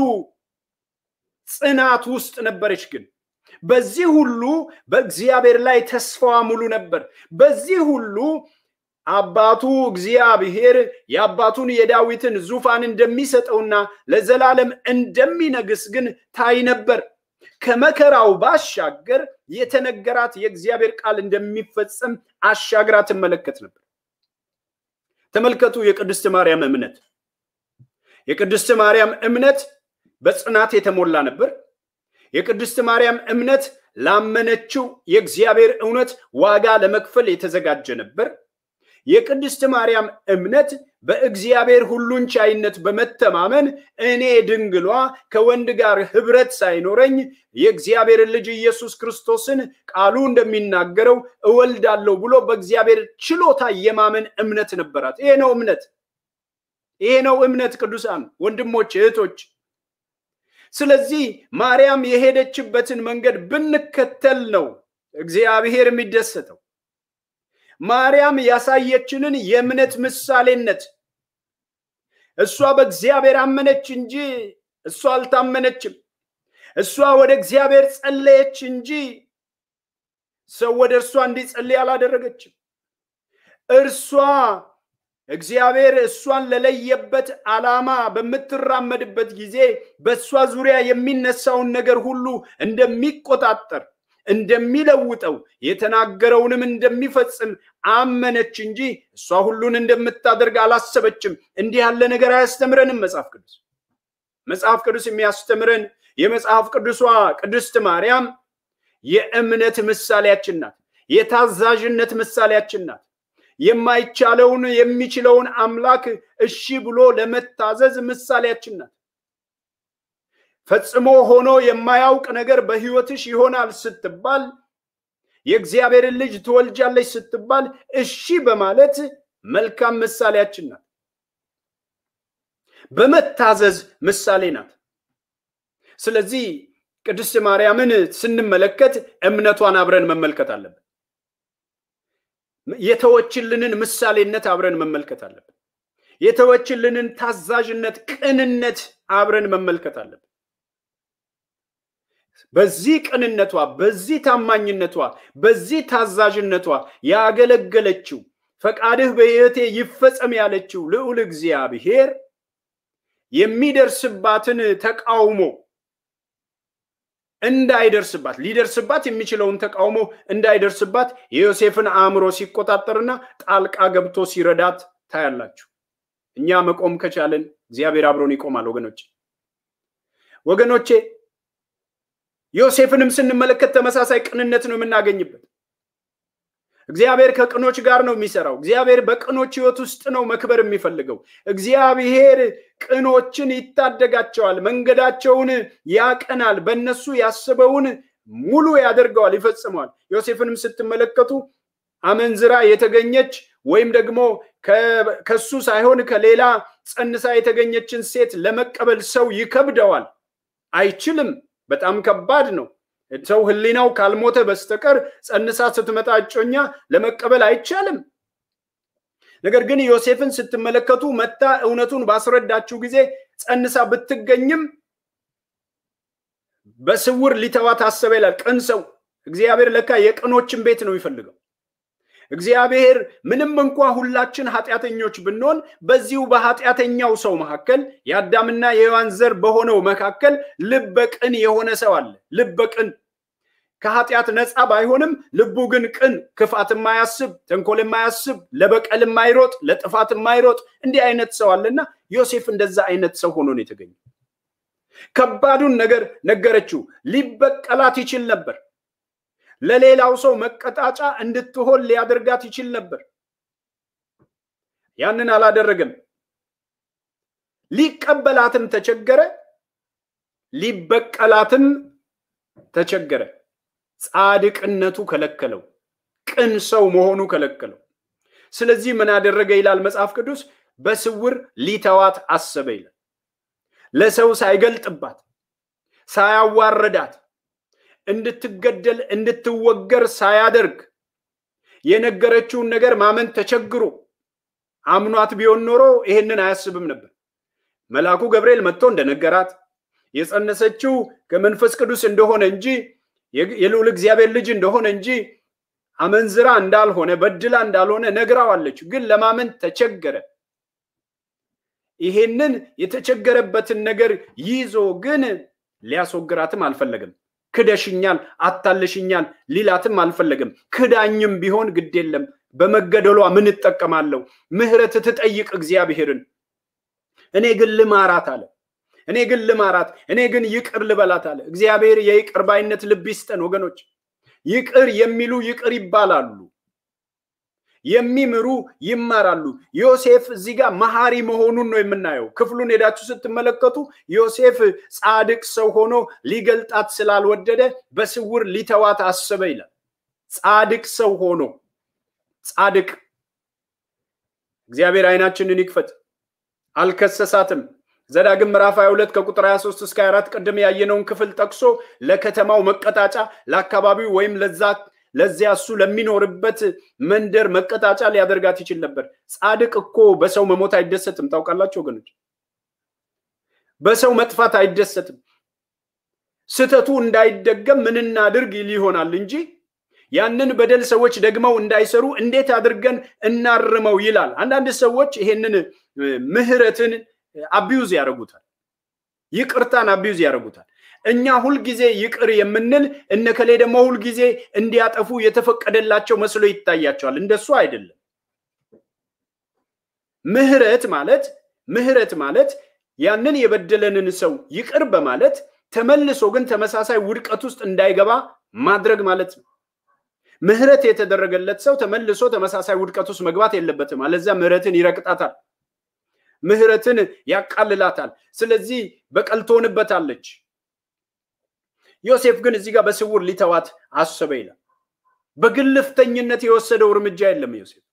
ጽናት ውስጥ ነበረች። ግን በዚህ ሁሉ በእግዚአብሔር ላይ ተስፋዋ ሙሉ ነበር። በዚህ ሁሉ አባቱ እግዚአብሔር የአባቱን የዳዊትን ዙፋን እንደሚሰጠውና ለዘላለም እንደሚነግስ ግን ታይ ነበር። ከመከራው ባሻገር የተነገራት የእግዚአብሔር ቃል እንደሚፈጸም አሻግራ ትመለከት ነበር። ተመልከቱ የቅድስት ማርያም እምነት። የቅድስት ማርያም እምነት በጽናት የተሞላ ነበር። የቅድስት ማርያም እምነት ላመነችው የእግዚአብሔር እውነት ዋጋ ለመክፈል የተዘጋጀ ነበር። የቅድስት ማርያም እምነት በእግዚአብሔር ሁሉን ቻይነት በመተማመን እኔ ድንግሏ ከወንድ ጋር ህብረት ሳይኖረኝ የእግዚአብሔርን ልጅ ኢየሱስ ክርስቶስን ቃሉ እንደሚናገረው እወልዳለሁ ብሎ በእግዚአብሔር ችሎታ የማመን እምነት ነበራት። ይሄ ነው እምነት። ይሄ ነው እምነት። ቅዱሳን ወንድሞች፣ እህቶች ስለዚህ ማርያም የሄደችበትን መንገድ ብንከተል ነው እግዚአብሔር የሚደሰተው። ማርያም ያሳየችንን የእምነት ምሳሌነት እሷ በእግዚአብሔር አመነች እንጂ እሷ አልታመነችም። እሷ ወደ እግዚአብሔር ጸለየች እንጂ ሰው ወደ እርሷ እንዲጸልይ አላደረገችም። እርሷ እግዚአብሔር እሷን ለለየበት ዓላማ በምትራመድበት ጊዜ በእሷ ዙሪያ የሚነሳውን ነገር ሁሉ እንደሚቆጣጠር እንደሚለውጠው የተናገረውንም እንደሚፈጽም አመነች እንጂ እሷ ሁሉን እንደምታደርግ አላሰበችም። እንዲህ ያለ ነገር አያስተምረንም መጽሐፍ ቅዱስ። መጽሐፍ ቅዱስ የሚያስተምረን የመጽሐፍ ቅዱሷ ቅድስት ማርያም የእምነት ምሳሌያችን ናት። የታዛዥነት ምሳሌያችን ናት። የማይቻለውን የሚችለውን አምላክ እሺ ብሎ ለመታዘዝ ምሳሌያችን ናት። ፈጽሞ ሆኖ የማያውቅ ነገር በሕይወትሽ ይሆናል ስትባል፣ የእግዚአብሔርን ልጅ ትወልጃለች ስትባል እሺ በማለት መልካም ምሳሌያችን ናት። በመታዘዝ ምሳሌ ናት። ስለዚህ ቅድስት ማርያምን ስንመለከት እምነቷን አብረን መመልከት አለብን። የተወችልንን ምሳሌነት አብረን መመልከት አለብን። የተወችልንን ታዛዥነት፣ ቅንነት አብረን መመልከት አለብን። በዚህ ቅንነቷ፣ በዚህ ታማኝነቷ፣ በዚህ ታዛዥነቷ ያገለገለችው ፈቃድህ በሕይወቴ ይፈጸም ያለችው ልዑል እግዚአብሔር የሚደርስባትን ተቃውሞ እንዳይደርስባት ሊደርስባት የሚችለውን ተቃውሞ እንዳይደርስባት የዮሴፍን አእምሮ ሲቆጣጠርና ጣልቃ ገብቶ ሲረዳት ታያላችሁ። እኛ መቆም ከቻለን እግዚአብሔር አብሮን ይቆማል። ወገኖቼ ወገኖቼ ዮሴፍንም ስንመለከት ተመሳሳይ ቅንነት ነው የምናገኝበት። እግዚአብሔር ከቅኖች ጋር ነው የሚሰራው። እግዚአብሔር በቅኖች ሕይወት ውስጥ ነው መክበር የሚፈልገው። እግዚአብሔር ቅኖችን ይታደጋቸዋል፣ መንገዳቸውን ያቀናል፣ በእነሱ ያስበውን ሙሉ ያደርገዋል፣ ይፈጽመዋል። ዮሴፍንም ስትመለከቱ አመንዝራ የተገኘች ወይም ደግሞ ከሱ ሳይሆን ከሌላ ጸንሳ የተገኘችን ሴት ለመቀበል ሰው ይከብደዋል፣ አይችልም። በጣም ከባድ ነው። ሰው ሕሊናው ካልሞተ በስተቀር ጸንሳ ስትመጣ እጮኛ ለመቀበል አይቻልም። ነገር ግን ዮሴፍን ስትመለከቱ መታ እውነቱን ባስረዳችው ጊዜ ጸንሳ ብትገኝም በስውር ሊተዋ ታሰበ ይላል። ቅን ሰው እግዚአብሔር ለካ የቅኖችን ቤት ነው የሚፈልገው። እግዚአብሔር ምንም እንኳ ሁላችን ኃጢአተኞች ብንሆን በዚሁ በኃጢአተኛው ሰው መካከል የአዳምና የሔዋን ዘር በሆነው መካከል ልበቅን የሆነ ሰው አለ። ልበቅን ከኃጢአት ነፃ ባይሆንም ልቡ ግን ቅን፣ ክፋት የማያስብ ተንኮል የማያስብ ለበቀል የማይሮጥ ለጥፋት የማይሮጥ እንዲህ አይነት ሰው አለና ዮሴፍ እንደዛ አይነት ሰው ሆኖ ነው የተገኘው። ከባዱን ነገር ነገረችው። ሊበቀላት ይችል ነበር። ለሌላው ሰው መቀጣጫ እንድትሆን ሊያደርጋት ይችል ነበር። ያንን አላደረገም። ሊቀበላትም ተቸገረ፣ ሊበቀላትም ተቸገረ። ጻድቅነቱ ከለከለው፣ ቅን ሰው መሆኑ ከለከለው። ስለዚህ ምን አደረገ ይላል መጽሐፍ ቅዱስ? በስውር ሊተዋት አሰበ ይላል። ለሰው ሳይገልጥባት ሳያዋረዳት እንድትገደል እንድትወገር ሳያደርግ የነገረችውን ነገር ማመን ተቸግሮ አምኗት ቢሆን ኖሮ ይሄንን አያስብም ነበር። መልአኩ ገብርኤል መጥቶ እንደነገራት የጸነሰችው ከመንፈስ ቅዱስ እንደሆነ እንጂ የልዑል እግዚአብሔር ልጅ እንደሆነ እንጂ አመንዝራ እንዳልሆነ በድላ እንዳልሆነ ነግራዋለች። ግን ለማመን ተቸገረ። ይሄንን የተቸገረበትን ነገር ይዞ ግን ሊያስወግራትም አልፈለግም። ክደሽኛል፣ አታልሽኛል ሊላትም አልፈለግም። ክዳኝም ቢሆን ግድ የለም በመገደሏ ምን እጠቀማለሁ? ምሕረት ትጠይቅ እግዚአብሔርን። እኔ ግን ልማራት አለ። እኔ ግን ልማራት፣ እኔ ግን ይቅር ልበላት አለ። እግዚአብሔር የይቅር ባይነት ልብ ይስጠን ወገኖች። ይቅር የሚሉ ይቅር ይባላሉ፣ የሚምሩ ይማራሉ። ዮሴፍ እዚህ ጋር መሐሪ መሆኑን ነው የምናየው። ክፍሉን ሄዳችሁ ስትመለከቱ ዮሴፍ ጻድቅ ሰው ሆኖ ሊገልጣት ስላልወደደ በስውር ሊተዋት አሰበ ይላል። ጻድቅ ሰው ሆኖ ጻድቅ እግዚአብሔር አይናችንን ይክፈት። አልከሰሳትም። ዘዳግም ምዕራፍ 22 ከቁጥር 23 እስከ 24 ቅድም ያየነውን ክፍል ጠቅሶ ለከተማው መቀጣጫ ለአካባቢው ወይም ለዛ ለዚያ እሱ ለሚኖርበት መንደር መቀጣጫ ሊያደርጋት ይችል ነበር። ጻድቅ እኮ በሰው መሞት አይደሰትም። ታውቃላችሁ ወገኖች፣ በሰው መጥፋት አይደሰትም። ስህተቱ እንዳይደገም ምን እናድርግ ይል ይሆናል እንጂ ያንን በደል ሰዎች ደግመው እንዳይሰሩ እንዴት አድርገን እናርመው ይላል። አንዳንድ ሰዎች ይሄንን ምህረትን አቢዩዝ ያደርጉታል። ይቅርታን አቢዩዝ ያደርጉታል። እኛ ሁልጊዜ ይቅር የምንል እነከሌ ደግሞ ሁልጊዜ እንዲያጠፉ የተፈቀደላቸው መስሎ ይታያቸዋል። እንደሱ አይደለም። ምህረት ማለት ምህረት ማለት ያንን የበደለንን ሰው ይቅር በማለት ተመልሶ ግን ተመሳሳይ ውድቀት ውስጥ እንዳይገባ ማድረግ ማለት ነው። ምህረት የተደረገለት ሰው ተመልሶ ተመሳሳይ ውድቀት ውስጥ መግባት የለበትም። አለዚያ ምህረትን ይረቅጣታል፣ ምህረትን ያቃልላታል። ስለዚህ በቀል ትሆንበታለች። ዮሴፍ ግን እዚህ ጋር በስውር ሊተዋት አሰበ ይላል። በግልፍተኝነት የወሰደው እርምጃ የለም። ዮሴፍ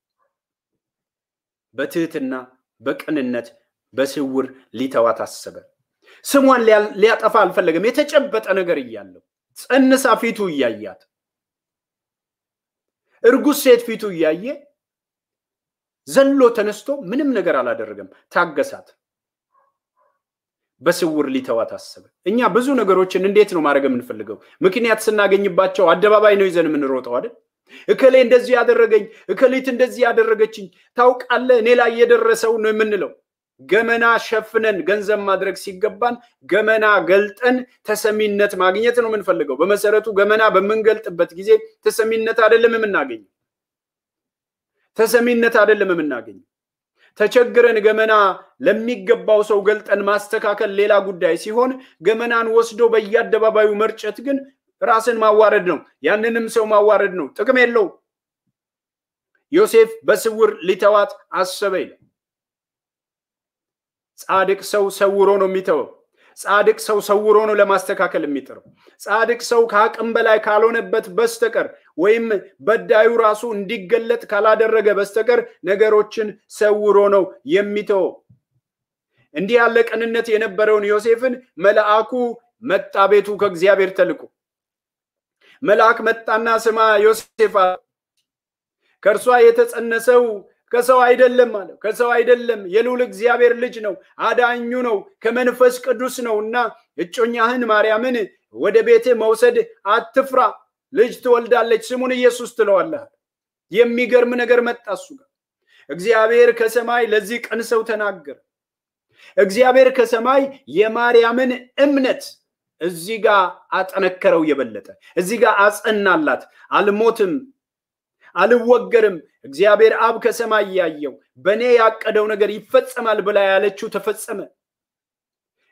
በትህትና በቅንነት በስውር ሊተዋት አሰበ። ስሟን ሊያጠፋ አልፈለገም። የተጨበጠ ነገር እያለው ጸንሳ ፊቱ እያያት እርጉዝ ሴት ፊቱ እያየ ዘሎ ተነስቶ ምንም ነገር አላደረገም። ታገሳት። በስውር ሊተዋት አሰበ። እኛ ብዙ ነገሮችን እንዴት ነው ማድረግ የምንፈልገው? ምክንያት ስናገኝባቸው አደባባይ ነው ይዘን የምንሮጠው አይደል? እከሌ እንደዚህ ያደረገኝ፣ እከሌት እንደዚህ ያደረገችኝ፣ ታውቃለህ እኔ ላይ የደረሰው ነው የምንለው። ገመና ሸፍነን ገንዘብ ማድረግ ሲገባን ገመና ገልጠን ተሰሚነት ማግኘት ነው የምንፈልገው። በመሰረቱ ገመና በምንገልጥበት ጊዜ ተሰሚነት አይደለም የምናገኘው። ተሰሚነት አይደለም የምናገኘው። ተቸግረን ገመና ለሚገባው ሰው ገልጠን ማስተካከል ሌላ ጉዳይ ሲሆን ገመናን ወስዶ በየአደባባዩ መርጨት ግን ራስን ማዋረድ ነው። ያንንም ሰው ማዋረድ ነው። ጥቅም የለውም። ዮሴፍ በስውር ሊተዋት አሰበ ይላል። ጻድቅ ሰው ሰውሮ ነው የሚተወው። ጻድቅ ሰው ሰውሮ ነው ለማስተካከል የሚጥረው። ጻድቅ ሰው ከአቅም በላይ ካልሆነበት በስተቀር ወይም በዳዩ ራሱ እንዲገለጥ ካላደረገ በስተቀር ነገሮችን ሰውሮ ነው የሚተወው። እንዲህ ያለ ቅንነት የነበረውን ዮሴፍን መልአኩ መጣ ቤቱ ከእግዚአብሔር ተልኮ መልአክ መጣና ስማ ዮሴፍ ከእርሷ የተጸነሰው ከሰው አይደለም አለ። ከሰው አይደለም፣ የልዑል እግዚአብሔር ልጅ ነው፣ አዳኙ ነው፣ ከመንፈስ ቅዱስ ነው እና እጮኛህን ማርያምን ወደ ቤት መውሰድ አትፍራ፣ ልጅ ትወልዳለች፣ ስሙን ኢየሱስ ትለዋለህ። የሚገርም ነገር መጣ እሱ ጋር። እግዚአብሔር ከሰማይ ለዚህ ቅን ሰው ተናገረ። እግዚአብሔር ከሰማይ የማርያምን እምነት እዚህ ጋር አጠነከረው፣ የበለጠ እዚህ ጋር አጸናላት። አልሞትም አልወገርም እግዚአብሔር አብ ከሰማይ ያየው በእኔ ያቀደው ነገር ይፈጸማል ብላ ያለችው ተፈጸመ።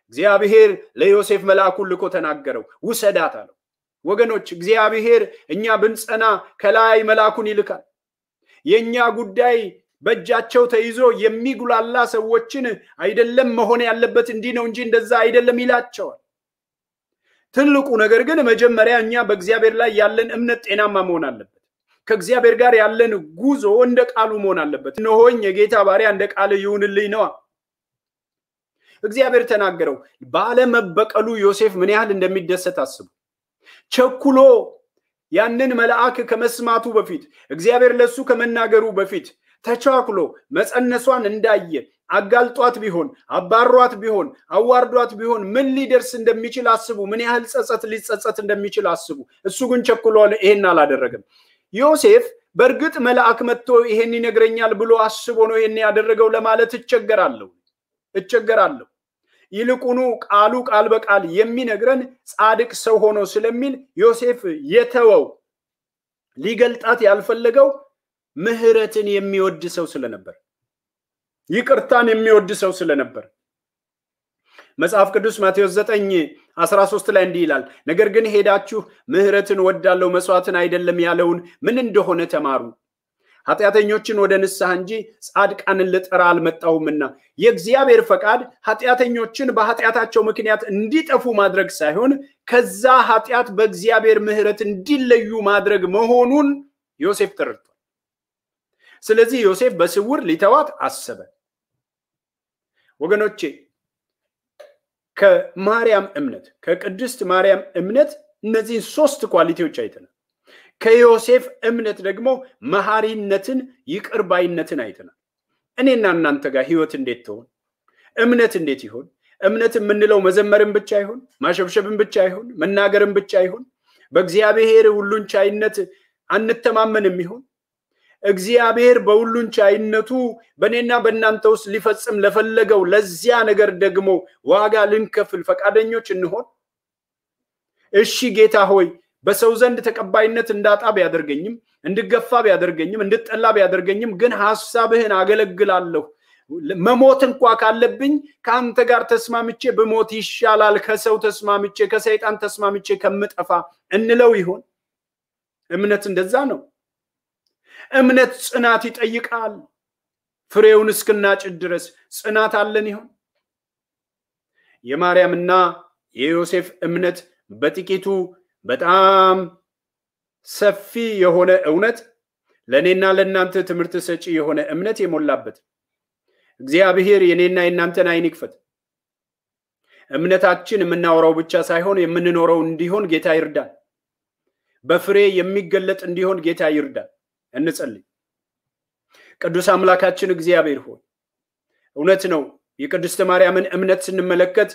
እግዚአብሔር ለዮሴፍ መልአኩን ልኮ ተናገረው፣ ውሰዳት አለው። ወገኖች እግዚአብሔር እኛ ብንጸና ከላይ መልአኩን ይልካል። የእኛ ጉዳይ በእጃቸው ተይዞ የሚጉላላ ሰዎችን አይደለም መሆን ያለበት እንዲህ ነው እንጂ እንደዛ አይደለም ይላቸዋል። ትልቁ ነገር ግን መጀመሪያ እኛ በእግዚአብሔር ላይ ያለን እምነት ጤናማ መሆን አለበት። ከእግዚአብሔር ጋር ያለን ጉዞ እንደ ቃሉ መሆን አለበት። እነሆኝ የጌታ ባሪያ እንደ ቃል ይሁንልኝ ነዋ። እግዚአብሔር ተናገረው። ባለመበቀሉ ዮሴፍ ምን ያህል እንደሚደሰት አስቡ። ቸኩሎ ያንን መልአክ ከመስማቱ በፊት እግዚአብሔር ለሱ ከመናገሩ በፊት ተቻኩሎ መፀነሷን እንዳየ አጋልጧት ቢሆን አባሯት ቢሆን አዋርዷት ቢሆን ምን ሊደርስ እንደሚችል አስቡ። ምን ያህል ጸጸት ሊጸጸት እንደሚችል አስቡ። እሱ ግን ቸኩሎ ይሄን አላደረገም። ዮሴፍ በእርግጥ መልአክ መጥቶ ይሄን ይነግረኛል ብሎ አስቦ ነው ይሄን ያደረገው ለማለት እቸገራለሁ እቸገራለሁ። ይልቁኑ ቃሉ ቃል በቃል የሚነግረን ጻድቅ ሰው ሆኖ ስለሚል ዮሴፍ የተወው ሊገልጣት ያልፈለገው ምሕረትን የሚወድ ሰው ስለነበር ይቅርታን የሚወድ ሰው ስለነበር መጽሐፍ ቅዱስ ማቴዎስ 9 13 ላይ እንዲህ ይላል፣ ነገር ግን ሄዳችሁ ምሕረትን ወዳለው መስዋዕትን አይደለም ያለውን ምን እንደሆነ ተማሩ። ኃጢአተኞችን ወደ ንስሐ እንጂ ጻድቃንን ልጠራ አልመጣሁምና። የእግዚአብሔር ፈቃድ ኃጢአተኞችን በኃጢአታቸው ምክንያት እንዲጠፉ ማድረግ ሳይሆን ከዛ ኃጢአት በእግዚአብሔር ምሕረት እንዲለዩ ማድረግ መሆኑን ዮሴፍ ተረድቷል። ስለዚህ ዮሴፍ በስውር ሊተዋት አሰበ። ወገኖቼ ከማርያም እምነት ከቅድስት ማርያም እምነት እነዚህን ሶስት ኳሊቲዎች አይተናል። ከዮሴፍ እምነት ደግሞ መሐሪነትን፣ ይቅር ባይነትን አይተናል። እኔና እናንተ ጋር ህይወት እንዴት ትሆን? እምነት እንዴት ይሆን? እምነት የምንለው መዘመርን ብቻ ይሆን? ማሸብሸብን ብቻ ይሆን? መናገርን ብቻ ይሆን? በእግዚአብሔር ሁሉን ቻይነት አንተማመንም ይሆን? እግዚአብሔር በሁሉን ቻይነቱ በእኔና በእናንተ ውስጥ ሊፈጽም ለፈለገው ለዚያ ነገር ደግሞ ዋጋ ልንከፍል ፈቃደኞች እንሆን? እሺ ጌታ ሆይ በሰው ዘንድ ተቀባይነት እንዳጣ ቢያደርገኝም እንድገፋ ቢያደርገኝም እንድጠላ ቢያደርገኝም ግን ሀሳብህን አገለግላለሁ። መሞት እንኳ ካለብኝ ከአንተ ጋር ተስማምቼ ብሞት ይሻላል ከሰው ተስማምቼ ከሰይጣን ተስማምቼ ከምጠፋ እንለው ይሆን? እምነት እንደዛ ነው። እምነት ጽናት ይጠይቃል። ፍሬውን እስክናጭድ ድረስ ጽናት አለን ይሆን? የማርያምና የዮሴፍ እምነት በጥቂቱ በጣም ሰፊ የሆነ እውነት ለእኔና ለእናንተ ትምህርት ሰጪ የሆነ እምነት የሞላበት እግዚአብሔር የኔና የእናንተን አይን ይክፈት። እምነታችን የምናወራው ብቻ ሳይሆን የምንኖረው እንዲሆን ጌታ ይርዳል። በፍሬ የሚገለጥ እንዲሆን ጌታ ይርዳል። እንጸልይ። ቅዱስ አምላካችን እግዚአብሔር ሆይ እውነት ነው። የቅድስት ማርያምን እምነት ስንመለከት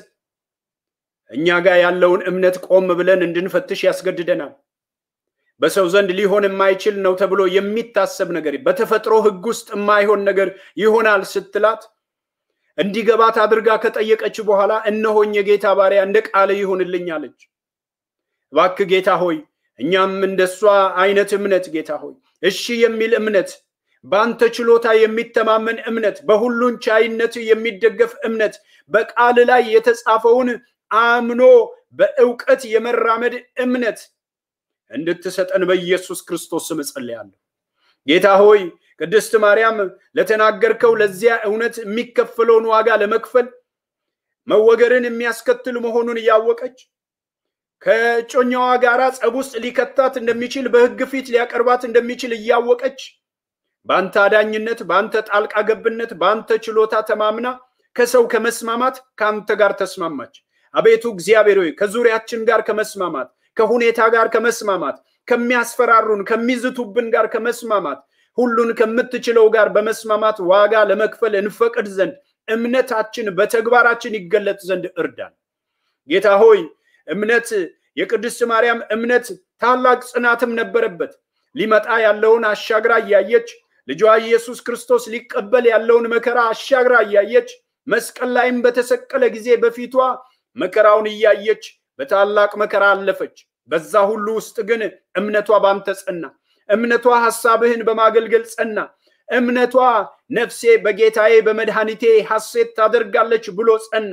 እኛ ጋር ያለውን እምነት ቆም ብለን እንድንፈትሽ ያስገድደናል። በሰው ዘንድ ሊሆን የማይችል ነው ተብሎ የሚታሰብ ነገር በተፈጥሮ ሕግ ውስጥ የማይሆን ነገር ይሆናል ስትላት እንዲገባት አድርጋ ከጠየቀች በኋላ እነሆኝ የጌታ ባሪያ እንደ ቃል ይሁንልኝ አለች። እባክህ ጌታ ሆይ እኛም እንደሷ አይነት እምነት ጌታ ሆይ እሺ የሚል እምነት፣ በአንተ ችሎታ የሚተማመን እምነት፣ በሁሉን ቻይነት የሚደገፍ እምነት፣ በቃል ላይ የተጻፈውን አምኖ በእውቀት የመራመድ እምነት እንድትሰጠን በኢየሱስ ክርስቶስ ስም እጸልያለሁ። ጌታ ሆይ ቅድስት ማርያም ለተናገርከው ለዚያ እውነት የሚከፈለውን ዋጋ ለመክፈል መወገርን የሚያስከትል መሆኑን እያወቀች ከጮኛዋ ጋራ ጸብ ውስጥ ሊከታት እንደሚችል በሕግ ፊት ሊያቀርባት እንደሚችል እያወቀች በአንተ አዳኝነት፣ በአንተ ጣልቃ ገብነት፣ በአንተ ችሎታ ተማምና ከሰው ከመስማማት ከአንተ ጋር ተስማማች። አቤቱ እግዚአብሔር ሆይ ከዙሪያችን ጋር ከመስማማት ከሁኔታ ጋር ከመስማማት ከሚያስፈራሩን ከሚዝቱብን ጋር ከመስማማት ሁሉን ከምትችለው ጋር በመስማማት ዋጋ ለመክፈል እንፈቅድ ዘንድ እምነታችን በተግባራችን ይገለጥ ዘንድ እርዳን። ጌታ ሆይ እምነት የቅድስት ማርያም እምነት ታላቅ ጽናትም ነበረበት። ሊመጣ ያለውን አሻግራ እያየች ልጇ ኢየሱስ ክርስቶስ ሊቀበል ያለውን መከራ አሻግራ እያየች መስቀል ላይም በተሰቀለ ጊዜ በፊቷ መከራውን እያየች በታላቅ መከራ አለፈች። በዛ ሁሉ ውስጥ ግን እምነቷ ባንተ ጸና። እምነቷ ሐሳብህን በማገልገል ጸና። እምነቷ ነፍሴ በጌታዬ በመድኃኒቴ ሐሴት ታደርጋለች ብሎ ጸና።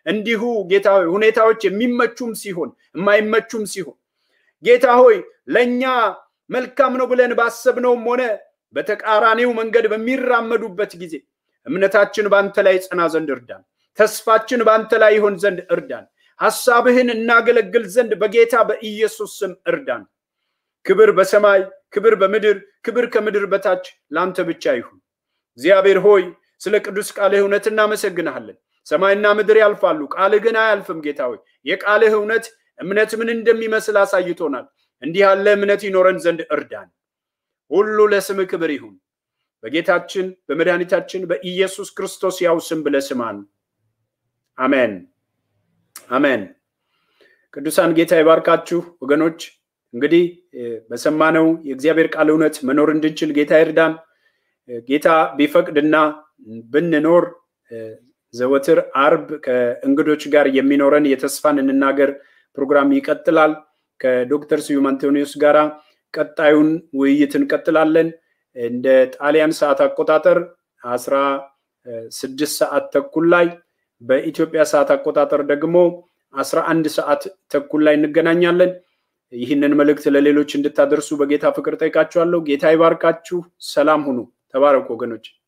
እንዲሁ ጌታ ሆይ ሁኔታዎች የሚመቹም ሲሆን የማይመቹም ሲሆን ጌታ ሆይ ለእኛ መልካም ነው ብለን ባሰብነውም ሆነ በተቃራኒው መንገድ በሚራመዱበት ጊዜ እምነታችን በአንተ ላይ ጽና ዘንድ እርዳን። ተስፋችን በአንተ ላይ ይሆን ዘንድ እርዳን። ሐሳብህን እናገለግል ዘንድ በጌታ በኢየሱስ ስም እርዳን። ክብር በሰማይ ክብር በምድር ክብር ከምድር በታች ለአንተ ብቻ ይሁን። እግዚአብሔር ሆይ ስለ ቅዱስ ቃልህ እውነት እናመሰግንሃለን። ሰማይና ምድር ያልፋሉ፣ ቃልህ ግን አያልፍም። ጌታ ሆይ የቃልህ እውነት እምነት ምን እንደሚመስል አሳይቶናል። እንዲህ ያለ እምነት ይኖረን ዘንድ እርዳን። ሁሉ ለስምህ ክብር ይሁን። በጌታችን በመድኃኒታችን በኢየሱስ ክርስቶስ ያው ስም ብለህ ስማን። አሜን አሜን። ቅዱሳን ጌታ ይባርካችሁ ወገኖች። እንግዲህ በሰማነው የእግዚአብሔር ቃል እውነት መኖር እንድንችል ጌታ ይርዳን። ጌታ ቢፈቅድና ብንኖር ዘወትር አርብ ከእንግዶች ጋር የሚኖረን የተስፋን እንናገር ፕሮግራም ይቀጥላል። ከዶክተር ስዩም አንቶኒዮስ ጋራ ቀጣዩን ውይይት እንቀጥላለን። እንደ ጣሊያን ሰዓት አቆጣጠር አስራ ስድስት ሰዓት ተኩል ላይ በኢትዮጵያ ሰዓት አቆጣጠር ደግሞ አስራ አንድ ሰዓት ተኩል ላይ እንገናኛለን። ይህንን መልእክት ለሌሎች እንድታደርሱ በጌታ ፍቅር ጠይቃችኋለሁ። ጌታ ይባርካችሁ። ሰላም ሁኑ። ተባረኩ ወገኖች።